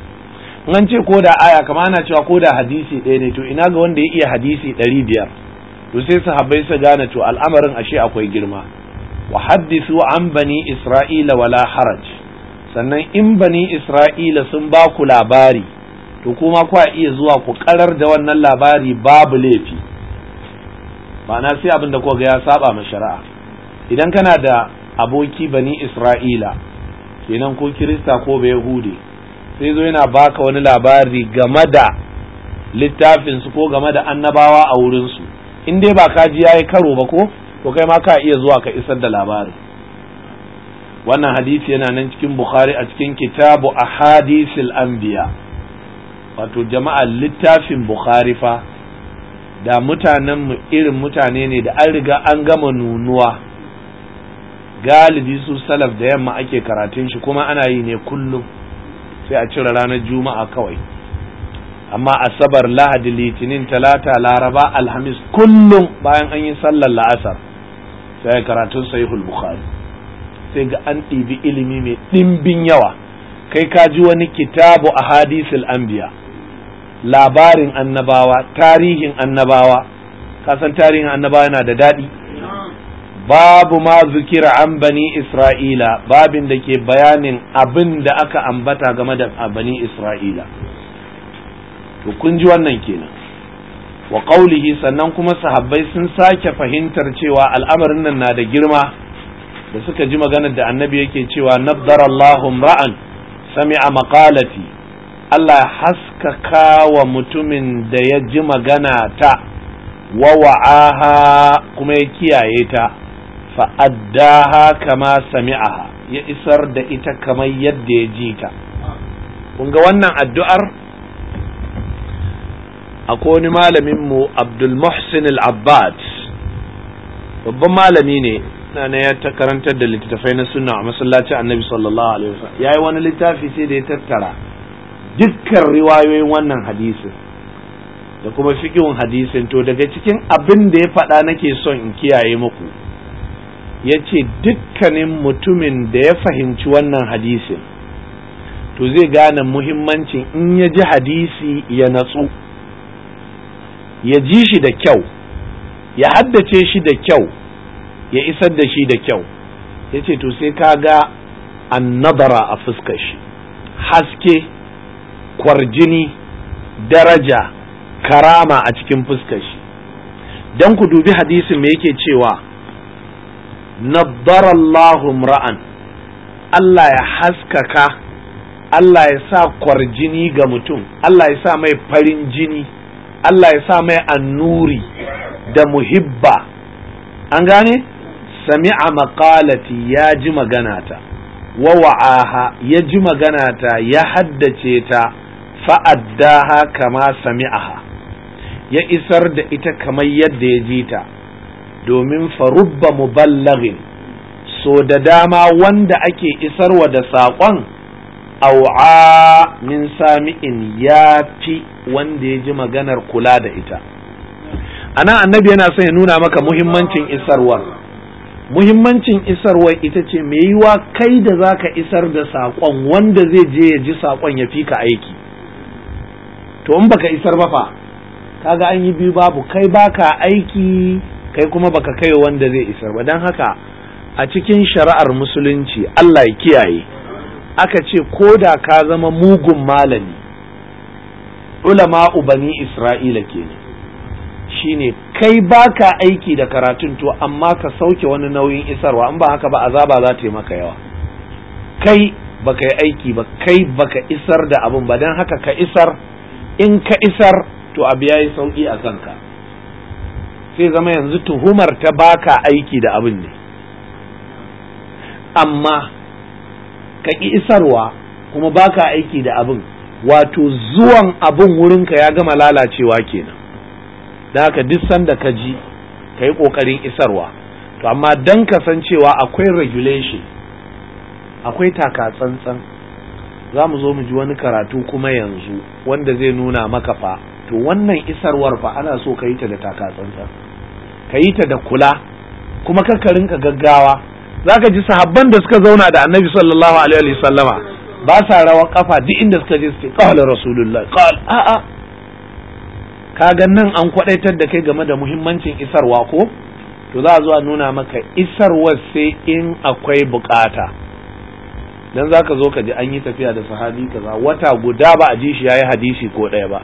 in an ce ko da aya kama ana cewa ko da hadisi ɗaya ne to ina ga wanda ya iya hadisi ɗari biyar to sai sahabbai su gane to al'amarin ashe akwai girma wa haddisu an bani isra'ila wala haraj sannan in bani isra'ila sun ba ku labari to kuma kwa iya zuwa ku karar da wannan labari babu laifi ma'ana sai abin da kuka ya saba ma shari'a idan kana da aboki bani isra'ila kenan ko kirista ko bai hude sai zo yana baka wani labari game da littafinsu ko game da annabawa a wurinsu in dai ba ka ji yayi karo ba ko to kai ma ka iya zuwa ka isar da labarin wannan hadisi yana nan cikin bukhari a cikin kitabu ahadisil anbiya wato jama'a littafin bukhari fa da mutanen mu irin mutane ne da an riga an gama nunuwa galibi su salaf da yamma ake karatun shi kuma ana yi ne kullum sai a cire ranar juma'a kawai amma asabar lahadi litinin talata laraba alhamis kullum bayan an yi sallar la'asar sai karatun sahihul bukhari sai ga an ɗibi ilimi mai ɗimbin yawa kai ka ji wani kitabu a hadisul anbiya labarin annabawa tarihin annabawa kasan tarihin annabawa yana da daɗi babu ma zukira an bani isra'ila babin da ke bayanin abin da aka ambata game da bani isra'ila to kun ji wannan kenan wa qaulihi sannan kuma sahabbai sun sake fahimtar cewa al'amarin nan na da girma da suka ji maganar da annabi yake cewa naddara Allahu ra'an sami'a maqalati Allah ya haskaka wa mutumin da ya ji magana ta wa wa'aha kuma ya kiyaye ta fa'addaha kama sami'aha ya isar da ita kamar yadda ya ji ta kun ga wannan addu'ar akwai wani malaminmu abdul muhsin al-abbad babban malami ne na ya ta karantar da littattafai na sunna a masallacin annabi sallallahu alaihi wasallam yayi wani littafi sai da ya tattara dukkan riwayoyin wannan hadisin da kuma fiqhun hadisin to daga cikin abin da ya faɗa nake son in kiyaye muku yace dukkanin mutumin da ya fahimci wannan hadisin to zai gane muhimmancin in ya ji hadisi ya natsu ya ji shi da kyau ya haddace shi da kyau ya isar da shi da kyau ya ce to sai ka ga annabara a fuskar shi haske kwarjini daraja karama a cikin fuskar shi don ku dubi hadisin me yake cewa nabbarallahu ra'an Allah ya haskaka Allah ya sa kwarjini ga mutum Allah ya sa mai farin jini Allah ya sa mai annuri da muhibba an gane sami'a maqalati ya ji maganata wa wa'aha ya ji maganata ya haddace ta fa'addaha kama sami'aha ya isar da ita kamar yadda ya ji ta domin farubba muballagin so da dama wanda ake isarwa da saƙon au'a min sami'in ya fi wanda ya ji maganar kula da ita anan annabi yana son ya nuna maka muhimmancin isarwar muhimmancin isarwar ita ce mai yiwa kai da za ka isar da saƙon wanda zai je ya ji saƙon ya fi ka aiki to in baka isar ba fa kaga an yi biyu babu kai baka aiki kai kuma baka kai wanda zai isar ba don haka a cikin shari'ar musulunci Allah ya kiyaye aka ce ko da ka zama mugun malami ulama'u bani isra'ila kenan shine kai baka aiki da karatun to amma ka sauke wani nauyin isarwa in ba haka ba azaba za ta yi maka yawa kai baka yi aiki ba kai baka isar da abin ba don haka ka isar in ka isar to abu ya yi sauki a kanka sai zama yanzu tuhumar ta baka aiki da abin ne amma ka ƙi isarwa kuma baka aiki da abin wato zuwan abin wurinka ya gama lalacewa kenan da haka duk sanda ka ji ka yi ƙoƙarin isarwa to amma don kasancewa akwai regulation akwai taka tsantsan za mu zo mu ji wani karatu kuma yanzu wanda zai nuna maka fa to wannan isarwar fa ana so ka yi ta da taka tsantsan ka yi ta da kula kuma ka rinka gaggawa za ka ji sahabban da suka zauna da annabi sallallahu alaihi sallama ba sa rawa kafa duk inda suka je su ce qala rasulullah qal a'a kaga nan an kwadaitar da kai game da muhimmancin isarwa ko to za a zo a nuna maka isarwar sai in akwai bukata dan za ka zo ka ji an yi tafiya da sahabi kaza wata guda ba a ji shi yayi hadisi ko ɗaya ba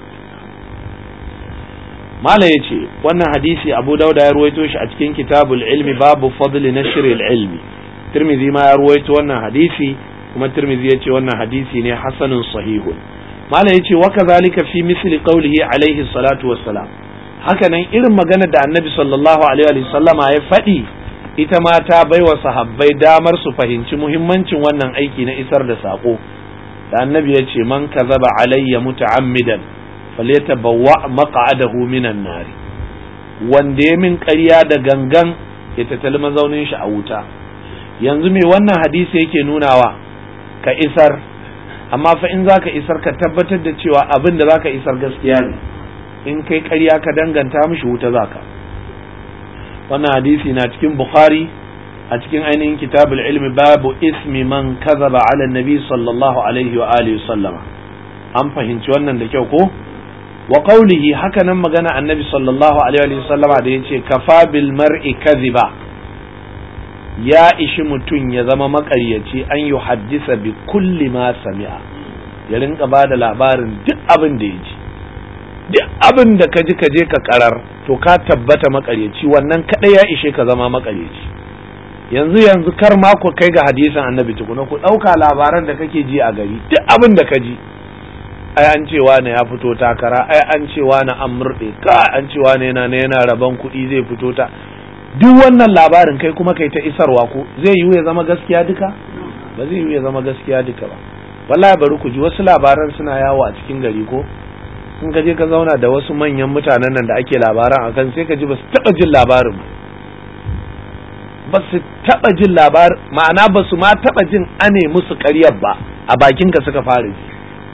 mala ya ce wannan hadisi abu dauda ya ruwaito shi a cikin kitabul ilmi babu fadli nashr ilmi tirmidhi ma ya ruwaito wannan hadisi kuma tirmidhi ya ce wannan hadisi ne hasanun sahihun mala ya ce wa kadhalika fi misli qawlihi alaihi salatu wassalam haka nan irin magana da annabi sallallahu alaihi wa sallama ya faɗi ita ma ta baiwa sahabbai damar su fahimci muhimmancin wannan aiki na isar da sako da annabi ya ce man kazaba alayya muta'ammidan falyatabawwa maq'adahu minan nar wanda ya min ƙarya da gangan ya tattali mazaunin shi a wuta yanzu me wannan hadisi yake nunawa ka isar amma fa in zaka isar ka tabbatar da cewa abin da zaka isar gaskiya ne in kai ƙarya ka danganta mishi wuta zaka wannan hadisi na cikin bukhari a cikin ainihin kitabul ilmi babu ismi man kazaba ala nabi sallallahu alaihi wa alihi sallama an fahimci wannan da kyau ko wa qawlihi haka nan magana annabi sallallahu alaihi wa sallama da yace kafa bil mar'i kadhiba ya ishi mutum ya zama makaryaci an yi haddisa bi kulli ma sami'a ya rinka ba da labarin duk abin da ya ji duk abin da ka ji ka je ka karar to ka tabbata makaryaci wannan kadai ya ishe ka zama makaryaci yanzu yanzu kar ma ku kai ga hadisin annabi tukuna ku ɗauka labaran da kake ji a gari duk abin da ka ji ai an ce wani ya fito takara ai an ce wani an murɗe ka an ce wani yana yana rabon kuɗi zai fito ta duk wannan labarin kai kuma kai ta isarwa ko zai yiwu ya zama gaskiya duka ba zai yiwu ya zama gaskiya duka ba wallahi bari ku ji wasu labaran suna yawo a cikin gari ko in ka je ka zauna da wasu manyan mutanen nan da ake labaran akan sai ka ji ba su taɓa jin labarin ba su taɓa jin labarin ma'ana ba su ma taɓa jin ane musu ƙaryar ba a bakin ka suka fara ji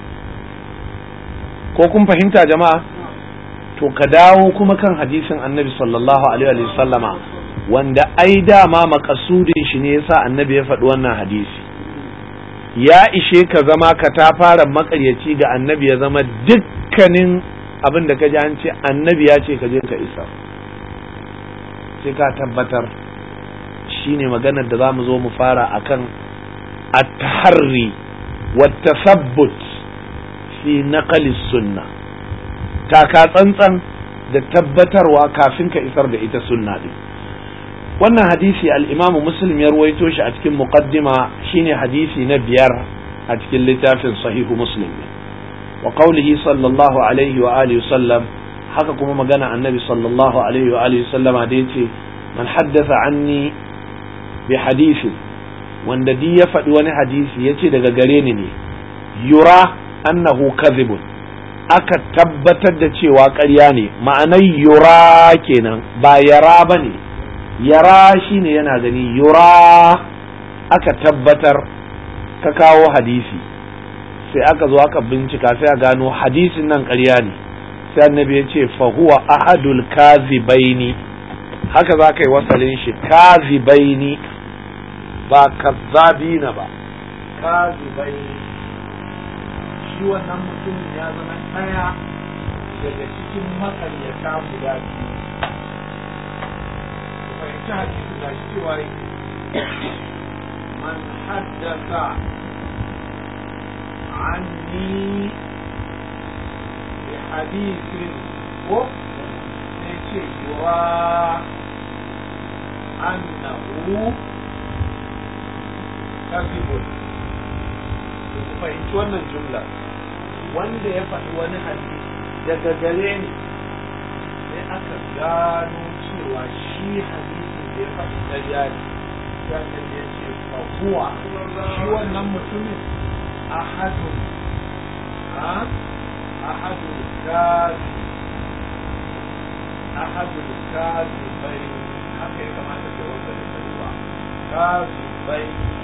ko kun fahimta jama'a to ka dawo kuma kan hadisin annabi sallallahu alaihi wa sallama wanda ai dama makasudin shi ne yasa annabi ya faɗi wannan hadisi ya ishe ka zama ka ta fara makaryaci ga annabi ya zama dukkanin abin da ka ji an ce annabi ya ce ka je ka isa sai ka tabbatar shine maganar da za mu zo mu fara akan at-taharri wa tasabbut fi naqli sunna taka tsantsan da tabbatarwa kafin ka isar da ita sunna din wannan hadisi al-imam muslim ya ruwaito shi a cikin muqaddima shine hadisi na biyar a cikin littafin sahihu muslim wa qawlihi sallallahu alaihi wa alihi sallam haka kuma magana annabi sallallahu alaihi wa alihi sallama da yace man haddatha anni bi hadisi wanda di ya faɗi wani hadisi yace daga gare ni ne yura annahu kadhibun aka tabbatar da cewa ƙarya ne ma'anar yura kenan ba yara ba ne yara shine yana gani yura aka tabbatar ka kawo hadisi sai aka zo aka bincika sai a gano hadisin nan ƙarya ne sai annabi ya ce fa huwa ahadul kazibaini haka za ka yi wasalin shi kazibaini ba kazzabina ba kazibaini shi wannan mutumin ya zama ɗaya daga cikin makaryata guda biyu fahimci hadisi da shi cewa man haddasa anni bi hadisin ko sai ce yura annahu kadhibun ku fahimci wannan jumla wanda ya faɗi wani hadisi daga gare ni sai aka gano cewa shi hadisin da ya faɗi ƙarya ne sannan ya ce fahuwa shi wannan mutumin ahadun ha ahadun kazi ahadun kazi bai haka ya kamata da wanda da karuwa kazi bai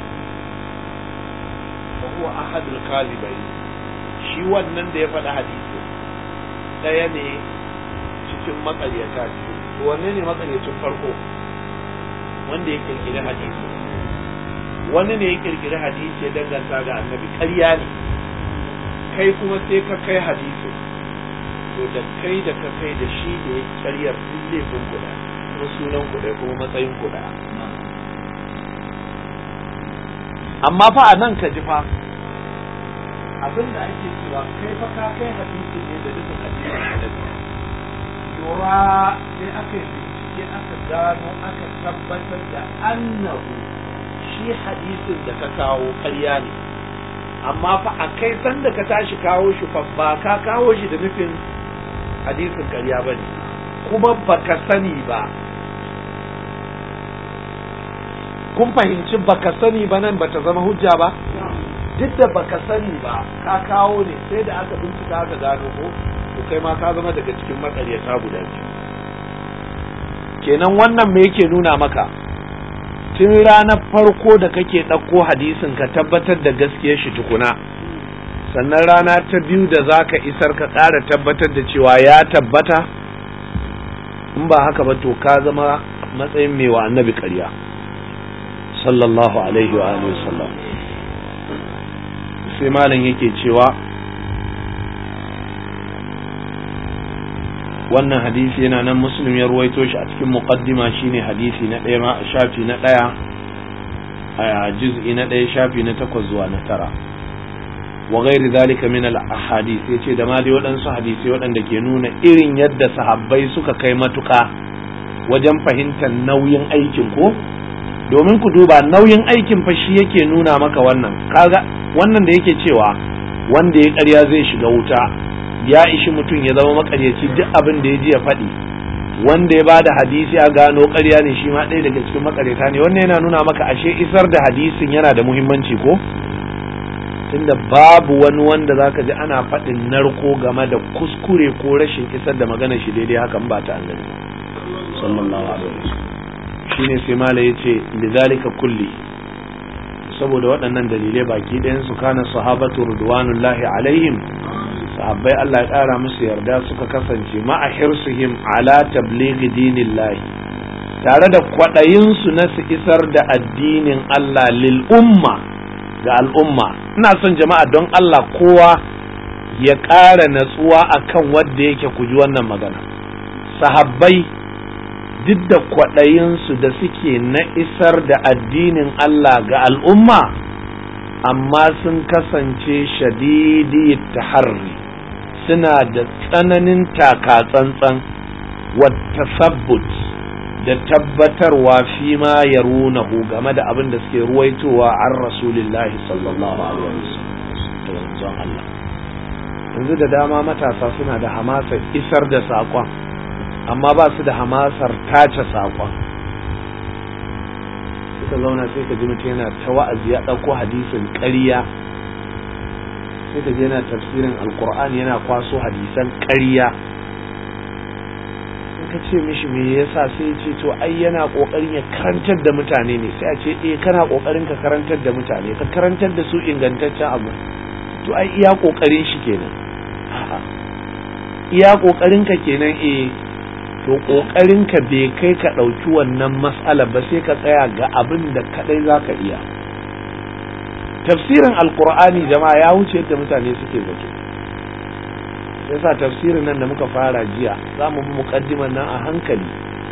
fahuwa ahadun kazi bai shi wannan da ya faɗi hadisi ɗaya ne cikin makaryata biyu wanne ne makaryacin farko wanda ya kirkiri hadisi wani ne ya kirkiri hadisi ya danganta ga annabi ƙarya ne kai kuma sai ka kai hadisi to da kai da ka kai da shi da ya karyar duk laifin kuɗa kuma sunan kuɗa kuma matsayin kuɗa amma fa a nan ka ji fa abin da ake cewa kai fa ka kai hadisi ne da dukkan hadisin annabi lura sai aka yi bincike aka gano aka tabbatar da annahu shi hadisin da ka kawo karya ne amma fa a kai sanda ka tashi kawo shi fa ba ka kawo shi da nufin hadisin karya ba ne kuma baka sani ba kun fahimci baka sani ba nan bata zama hujja ba duk da baka sani ba ka kawo ne sai da aka bincika aka gano ko to kai ma ka zama daga cikin matsaryata guda biyu kenan wannan me yake nuna maka tun ranar farko da kake ɗauko hadisin ka tabbatar da gaskiyar shi tukuna sannan rana ta biyu da za ka isar ka ƙara tabbatar da cewa ya tabbata in ba haka ba to ka zama matsayin mai wa annabi ƙarya sallallahu alaihi wa alihi wasallam sai malam yake cewa wannan hadisi yana nan muslim ya ruwaito shi a cikin muqaddima shine hadisi na ɗaya ma a shafi na ɗaya a juz'i na ɗaya shafi na takwas zuwa na tara wa ghairi zalika min al ahadith yace da ma dai waɗansu hadisi waɗanda ke nuna irin yadda sahabbai suka kai matuka wajen fahimtar nauyin aikin ko domin ku duba nauyin aikin fa shi yake nuna maka wannan kaga wannan da yake cewa wanda ya ƙarya zai shiga wuta ya ishi mutum ya zama makaryaci duk abin da ya ji ya faɗi wanda ya ba da hadisi a gano ƙarya ne shi ma ɗaya daga cikin makaryata ne wannan yana nuna maka ashe isar da hadisin yana da muhimmanci ko tunda babu wani wanda zaka ji ana faɗin narko game da kuskure ko rashin isar da magana shi daidai hakan ba ta annabi sallallahu alaihi wasallam shine sai mala yace lidhalika kulli saboda waɗannan dalilai baki ɗayan su kana sahabatu ridwanullahi alaihim sahabbai Allah ya ƙara musu yarda suka kasance ma'a hirsihim ala tablighi dinillahi tare da kwaɗayinsu na su isar da addinin Allah lil umma ga al'umma ina son jama'a don Allah kowa ya ƙara natsuwa akan wanda yake ku ji wannan magana sahabbai duk da kwaɗayinsu da suke na isar da addinin Allah ga al'umma amma sun kasance shadidi taharri suna da tsananin taka-tsantsan wata sabbut da tabbatarwa fi ma ya runahu game da abin da suke ruwaitowa an rasulillahi sallallahu alaihi wasallam Allah yanzu da dama matasa suna da hamasar isar da saƙon amma ba su da hamasar tace saƙon suka zauna sai ka ji mutum yana ta wa'azi ya ɗauko hadisin ƙarya sai ka ji yana tafsirin alkur'ani yana kwaso hadisan ƙarya in ka ce mishi me yasa sai ce to ai yana ƙoƙarin ya karantar da mutane ne sai a ce eh kana ƙoƙarin ka karantar da mutane ka karantar da su ingantaccen abu to ai iya kokarin shi kenan a'a iya kokarin ka kenan eh to kokarin ka bai kai ka ɗauki wannan mas'ala ba sai ka tsaya ga abin da kadai zaka iya tafsirin alkur'ani jama'a ya wuce yadda mutane suke zato yasa tafsirin nan da muka fara jiya za mu bi muqaddiman nan a hankali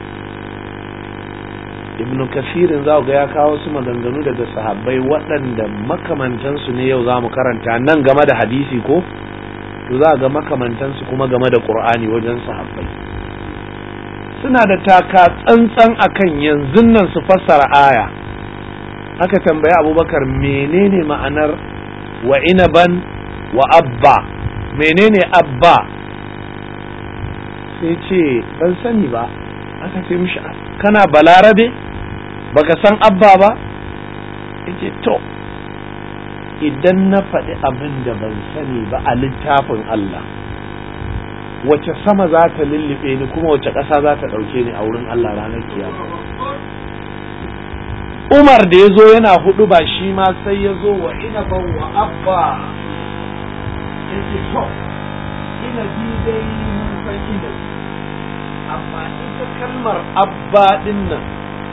ibn kasirin za ga ya kawo su maganganu daga sahabbai waɗanda makamantansu ne yau za mu karanta nan game da hadisi ko to za ga makamantansu kuma game da qur'ani wajen sahabbai suna da taka tsantsan akan yanzu nan su fassara aya aka tambayi abubakar menene ma'anar wa inaban wa abba menene abba sai ce ban sani ba aka ce mishi kana balarabe baka san abba ba yace to idan na faɗi abin da ban sani ba a littafin Allah wace sama za ta lullube ni kuma wace ƙasa za ta ɗauke ni a wurin Allah ranar kiyama Umar da ya zo yana hudu ba shi ma sai ya zo wa inaban wa abba ya ce to ina bi dai mun san ina amma ita kalmar abba din nan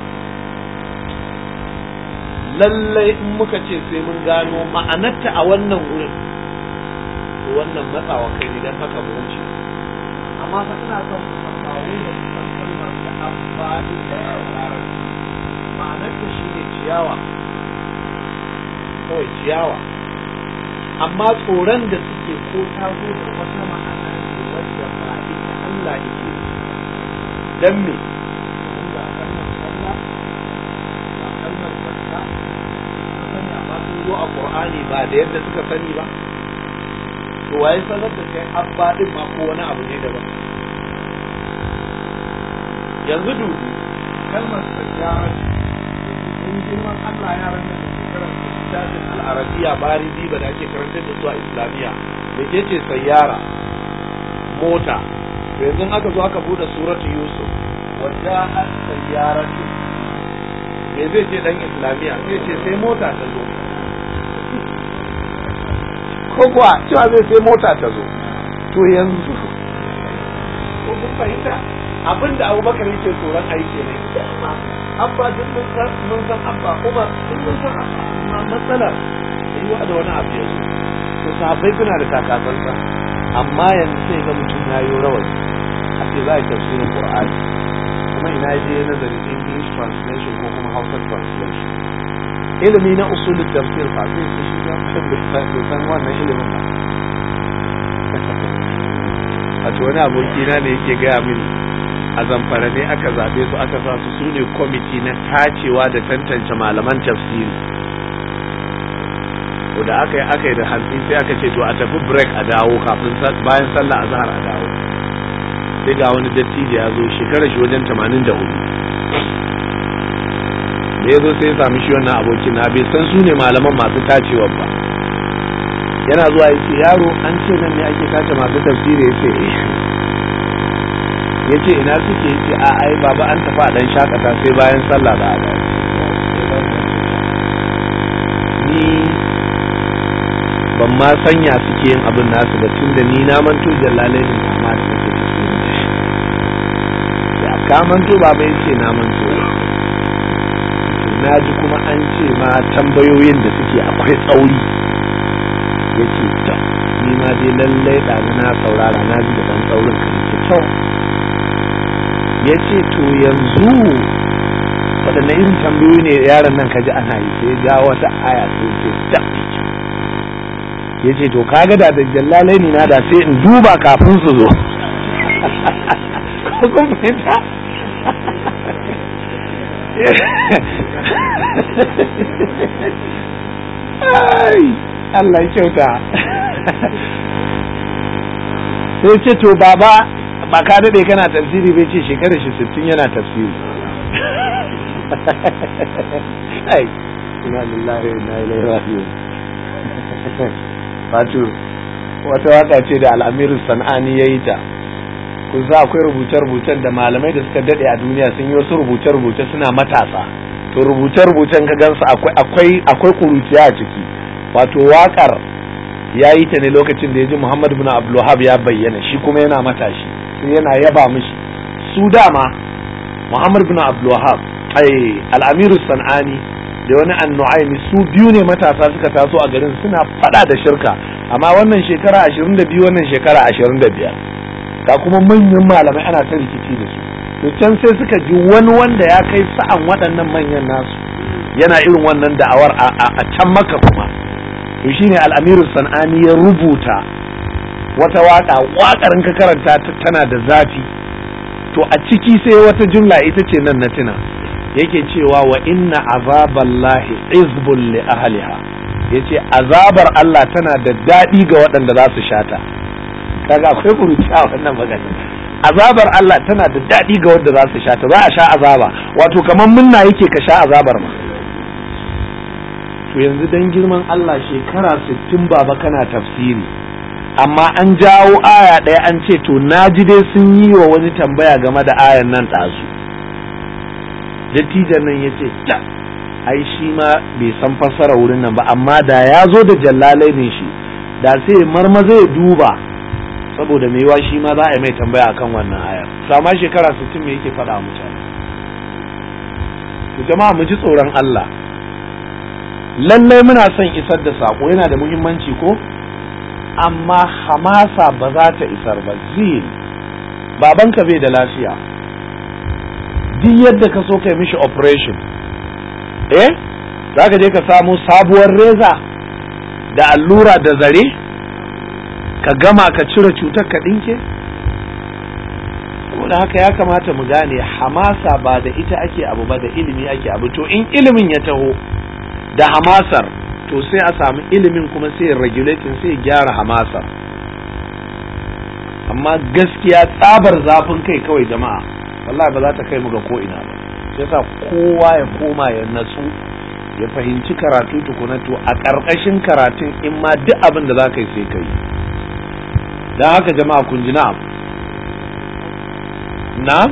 lallai in muka ce sai mun gano ma'anarta a wannan wurin to wannan matsawa kai ne don haka mu wuce amma fa ina son ku san ba wai da san kalmar da abba din da larabci ma'anarta shi ne ciyawa kawai ciyawa amma tsoron da suke ko ta zo da wata ma'ana ne wadda ba ita Allah yake dan me ga kalmar Allah ga kalmar zakka sun sani amma sun zo a Qur'ani ba da yadda suka sani ba to waye sanar da kai abba din ma ko wani abu ne daban yanzu dudu kalmar sajjara in girman Allah yaran nan da ke karanta littafin al'arabiya bari diba da ake karantar da su a islamiyya da ke ce sayyara mota to yanzu aka zo aka bude suratu yusuf wadda an sayyara ce me zai ce dan islamiyya sai ce sai mota ta zo ko kuwa cewa zai sai mota ta zo to yanzu ko kun fahimta abinda abubakar yake tsoron aiki ne abba duk mun san mun san abba umar duk mun san abba amma matsalar yi wa da wani abu yanzu to sahabbai suna da takatsantsa amma yanzu sai ga mutum ya yi rawar a ce za a yi tafsirin qur'ani kuma ina je nazari english translation ko kuma hausa translation ilimi na usulul tafsir fa sai su shi ga bai san wannan ilimin ba wato wani abokina ne yake gaya mini a zamfara ne aka zaɓe su aka sa su su ne kwamiti na tacewa da tantance malaman tafsiri to da aka yi aka yi da hantsi sai aka ce to a tafi break a dawo kafin bayan sallah a zahar a dawo sai ga wani dattijo ya zo shekara shi wajen tamanin da hudu da ya zo sai ya sami shi wannan abokin na bai san su ne malaman masu tacewa ba yana zuwa ya ce yaro an ce nan ne ake tace masu tafsiri ya ce eh ya ce ina suke ya ce a ai baba an tafi a dan shakata sai bayan sallah ba a ni ban ma sanya suke yin abin nasu ba tun da ni na manto jallalai ne amma da nake tafsiri ya ka manto baba ya ce na manto na ji kuma an ce ma tambayoyin da suke akwai tsauri ya ce ta ni ma dai lallai ɗazu na saurara na ji da ɗan tsaurin ka ce kyau ya ce to yanzu waɗanne irin tambayoyi ne yaron nan ka ji ana yi sai ga wata aya sai ce ta ya ce to kaga da da jallalai ni na da sai in duba kafin su zo kun fahimta Allah kyauta sai ce to baba ba ka daɗe kana tafsiri bai ce shekarar shi sittin yana tafsiri ai ina lillahi wa inna ilaihi raji'un wato wata waka ce da al'amiru san'ani ya yi ta kun za akwai rubuce-rubucen da malamai da suka daɗe a duniya sun yi wasu rubuce-rubuce suna matasa to rubuce-rubucen ka gansu akwai akwai akwai kuruciya a ciki wato wakar ya yi ta ne lokacin da ya ji Muhammad bin Abdulwahab ya bayyana shi kuma yana matashi sai yana yaba mishi su dama Muhammad bin Abdulwahab ai al-Amiru San'ani da wani annu'aimi su biyu ne matasa suka taso a garin suna fada da shirka amma wannan shekara 22 wannan shekara 25 ga kuma manyan malamai ana ta rikici da su to can sai suka ji wani wanda ya kai sa'an waɗannan manyan nasu yana irin wannan da'awar a can maka kuma to shine al'amiru san'ani ya rubuta wata waka wakar ka karanta tana da zafi to a ciki sai wata jumla ita ce nan na tuna yake cewa wa inna azaballahi izbun li ahliha yace azabar Allah tana da daɗi ga waɗanda za su shata kaga akwai kuruci a wannan magana azabar Allah tana da daɗi ga wanda za su shata za a sha azaba wato kamar munna yake ka sha azabar ma to yanzu dan girman Allah shekara sittin baba kana tafsiri amma an jawo aya ɗaya an ce to naji dai sun yi wa wani tambaya game da ayan nan ɗazu dattijan nan ya ce ta ai shi ma bai san fassara wurin nan ba amma da ya zo da jallalai ne shi da sai marmaza ya duba saboda mai yiwa shi ma za a yi mai tambaya akan wannan ayar sama shekara sittin me yake faɗa mutane to jama'a mu ji tsoron Allah lallai muna son isar da saƙo yana da muhimmanci ko amma hamasa ba za ta isar ba zil babanka bai da lafiya duk yadda ka so kai mishi operation eh za ka je ka samu sabuwar reza da allura da zare ka gama ka cire cutar ka ɗinke saboda haka ya kamata mu gane hamasa ba da ita ake abu ba da ilimi ake abu to in ilimin ya taho da hamasar to sai a samu ilimin kuma sai regulating sai gyara hamasar amma gaskiya tsabar zafin kai kawai jama'a wallahi ba za ta kai mu ga ko ina ba sai sa kowa ya koma ya natsu ya fahimci karatu tukuna to a ƙarƙashin karatun in ma duk abin da za ka yi sai ka yi don haka jama'a kun ji na'am na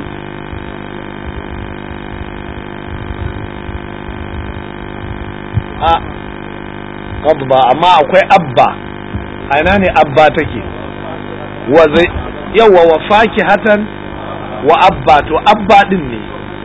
a qadba amma akwai abba a ina ne abba take wa zai yawa wa fakihatan wa abba to abba din ne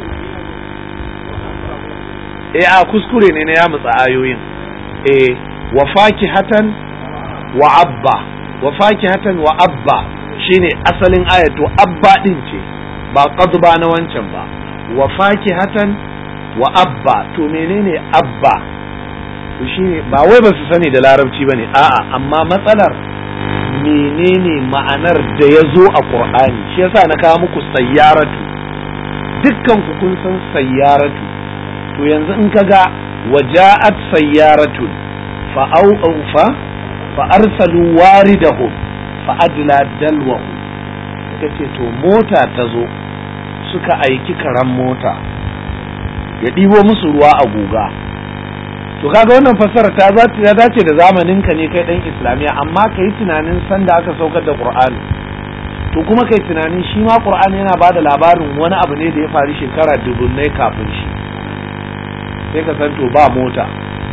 eh a kuskure ne na ya mutsa ayoyin eh wa fakihatan wa abba wa fakihatan wa abba shine asalin aya to abba din ce ba qadba na wancan ba wa fakihatan wa abba to menene abba to shine ba wai ba su sani da larabci bane a'a amma matsalar menene ma'anar da ya zo a qur'ani shi yasa na kawo muku sayyaratu dukkan ku kun san sayyaratu to yanzu in kaga waja'at sayyaratun fa au fa fa arsalu waridahum fa adla dalwahu suka ce to mota ta zo suka aiki karan mota ya ɗibo musu ruwa a guga to kaga wannan fassara ta ya dace da zamanin ka ne kai dan islamiya amma kai tunanin sanda aka saukar da qur'ani to kuma kai tunanin shi ma qur'ani yana bada labarin wani abu ne da ya faru shekara dubunnai kafin shi sai ka san to ba mota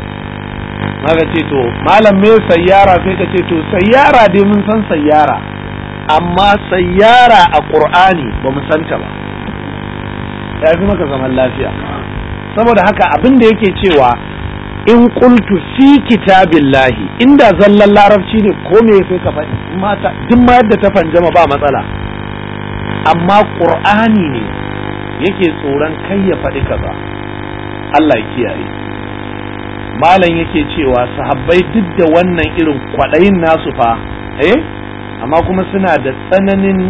maka ce to malam me sayyara sai ka ce to sayyara dai mun san sayyara amma sayyara a qur'ani ba mu santa ba ya fi maka zaman lafiya saboda haka abin da yake cewa in qultu fi kitabillahi inda zallan larabci ne ko me sai ka faɗi mata duk ma yadda ta fanjama ba matsala amma qur'ani ne yake tsoron kai ya faɗi kaza Allah ya kiyaye malam yake cewa sahabbai duk da wannan irin kwaɗayin nasu fa eh amma kuma suna da tsananin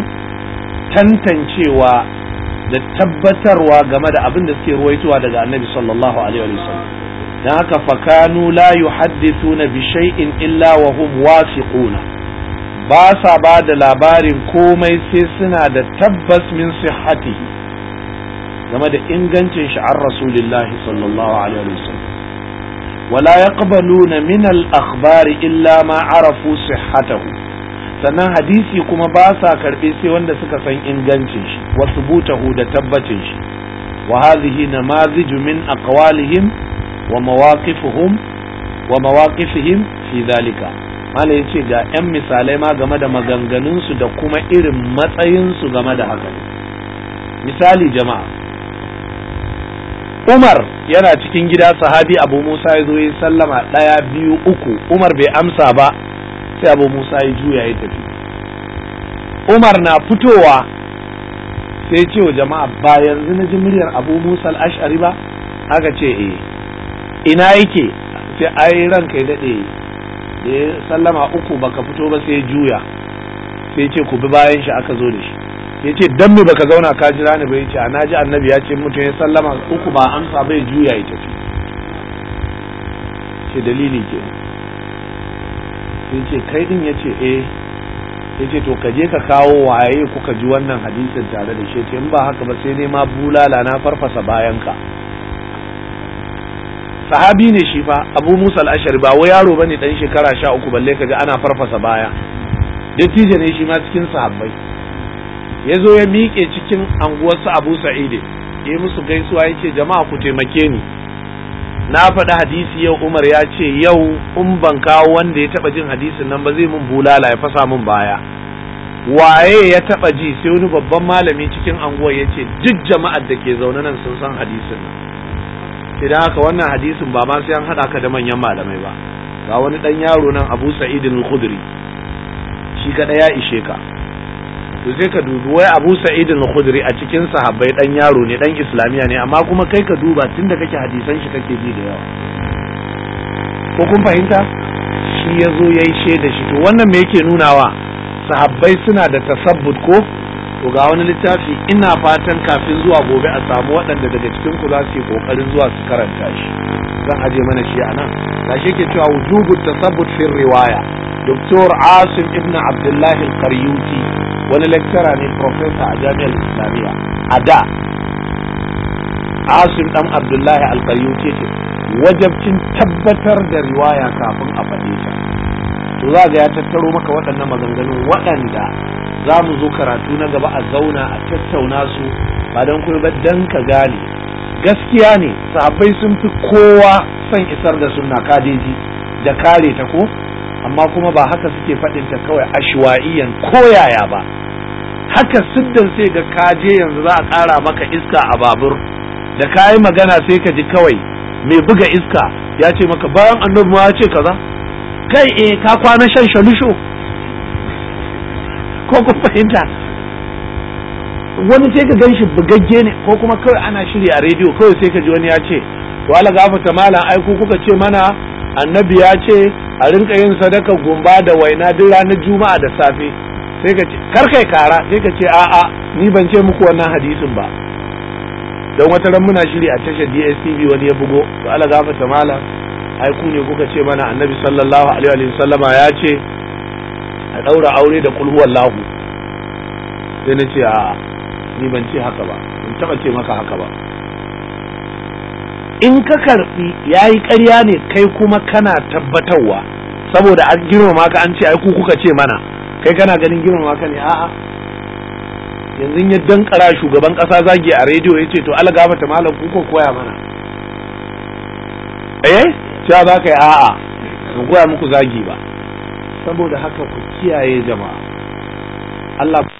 tantancewa da tabbatarwa game da abin da suke ruwaitowa daga annabi sallallahu alaihi wa sallam dan haka fakanu la yuhaddithuna bi shay'in illa wa hum wasiquna ba sa ba da labarin komai sai suna da tabbas min sihhatihi game da ingancin shi an rasulillahi sallallahu alaihi wa sallam wala yaqbaluna min al-akhbari illa ma arafu sihhatahu sannan hadisi kuma ba sa karɓe sai wanda suka san ingancin shi wa subutahu da tabbacin shi wa hadhihi namaziju min aqwalihim wa mawaqifuhum wa mawaqifihim fi dhalika malam ya ce ga 'yan misalai ma game da maganganunsu da kuma irin matsayinsu game da haka misali jama'a Umar yana cikin gida sahabi Abu Musa ya zo ya sallama ɗaya biyu uku Umar bai amsa ba sai Abu Musa ya juya ya tafi Umar na fitowa sai ce wa jama'a ba yanzu na ji muryar Abu Musa al-Ash'ari ba aka ce eh ina yake sai ai ranka ya dade da ya sallama uku baka fito ba sai juya sai ce ku bi bayan shi aka zo da shi ya ce dan me baka zauna ka jira ni ba ya ce a naji annabi ya ce mutum ya sallama uku ba amsa bai juya ya tafi ce dalili ke sai ce kai din ya ce eh ya ce to ka je ka kawo waye kuka ji wannan hadisin tare da shi ce in ba haka ba sai nema bulala na farfasa bayan ka sahabi ne shi fa abu musa al-ashari ba wai yaro bane dan shekara sha uku balle ka ji ana farfasa baya dattijo ne shi ma cikin sahabbai ya zo ya miƙe cikin anguwarsu abu sa'ide ya musu gaisuwa ya ce jama'a ku taimake ni na faɗi hadisi yau umar ya ce yau in ban kawo wanda ya taɓa jin hadisin nan ba zai mun bulala ya fasa mun baya waye ya taɓa ji sai wani babban malami cikin anguwar ya ce duk jama'ar da ke zaune nan sun san hadisin nan idan haka wannan hadisin ba ma sai an haɗa ka da manyan malamai ba ga wani ɗan yaro nan abu sa'idin al-khudri shi kaɗai ya ishe ka to sai ka dubi wai Abu Sa'id al-Khudri a cikin sahabbai dan yaro ne dan islamiya ne amma kuma kai ka duba tunda kake hadisan shi kake ji da yawa ko kun fahimta shi yazo yayi shaida shi to wannan me yake nunawa sahabbai suna da tasabbut ko to ga wani littafi ina fatan kafin zuwa gobe a samu waɗanda daga cikin ku za su yi kokarin zuwa su karanta shi zan aje mana shi anan gashi ke cewa wujubu tasabbut fi riwaya Dr. Asim ibn Abdullah al-Qaryuti wani lecturer ne professor a jami'ar Islamiyya a da Asim dan Abdullah al-Qaryuti ce wajabcin tabbatar da riwaya kafin a faɗe ta to za ga ya tattaro maka waɗannan maganganun waɗanda za mu zo karatu na gaba a zauna a tattauna su ba don kuma ba dan ka gane gaskiya ne sahabbai sun fi kowa son isar da sunna kadeji da kare ta ko amma kuma ba haka suke faɗin ta kawai ashwa'iyan koyaya ba haka siddan sai ga kaje yanzu za a ƙara maka iska a babur da ka yi magana sai ka ji kawai mai buga iska ya ce maka bayan annabi ma ya ce kaza kai eh ka kwana shan shalusho ko ku fahimta wani sai ka gan shi bugagge ne ko kuma kawai ana shirya a rediyo kawai sai ka ji wani ya ce to ala gafata malam ai ku kuka ce mana annabi ya ce a rinka yin sadaka gumba da waina duk ranar juma'a da safe sai ka ce kar kai kara sai ka ce a'a ni ban ce muku wannan hadisin ba don wata ran muna shiri a tashar DSTV wani ya bugo to ala gafata malam ai ku ne kuka ce mana annabi sallallahu alaihi wa sallama ya ce a daura aure da kulhu wallahu sai na ce a'a ni ban ce haka ba ban taba ce maka haka ba in ka karbi yayi ƙarya ne kai kuma kana tabbatarwa saboda an girmama ka an ce ai ku kuka ce mana kai kana ganin girmama ka ne a'a yanzu ya dankara shugaban kasa zagi a rediyo ya ce to algaba ta malam ku ko koya mana eh cewa za ka yi a'a ban koya muku zagi ba saboda haka ku kiyaye jama'a Allah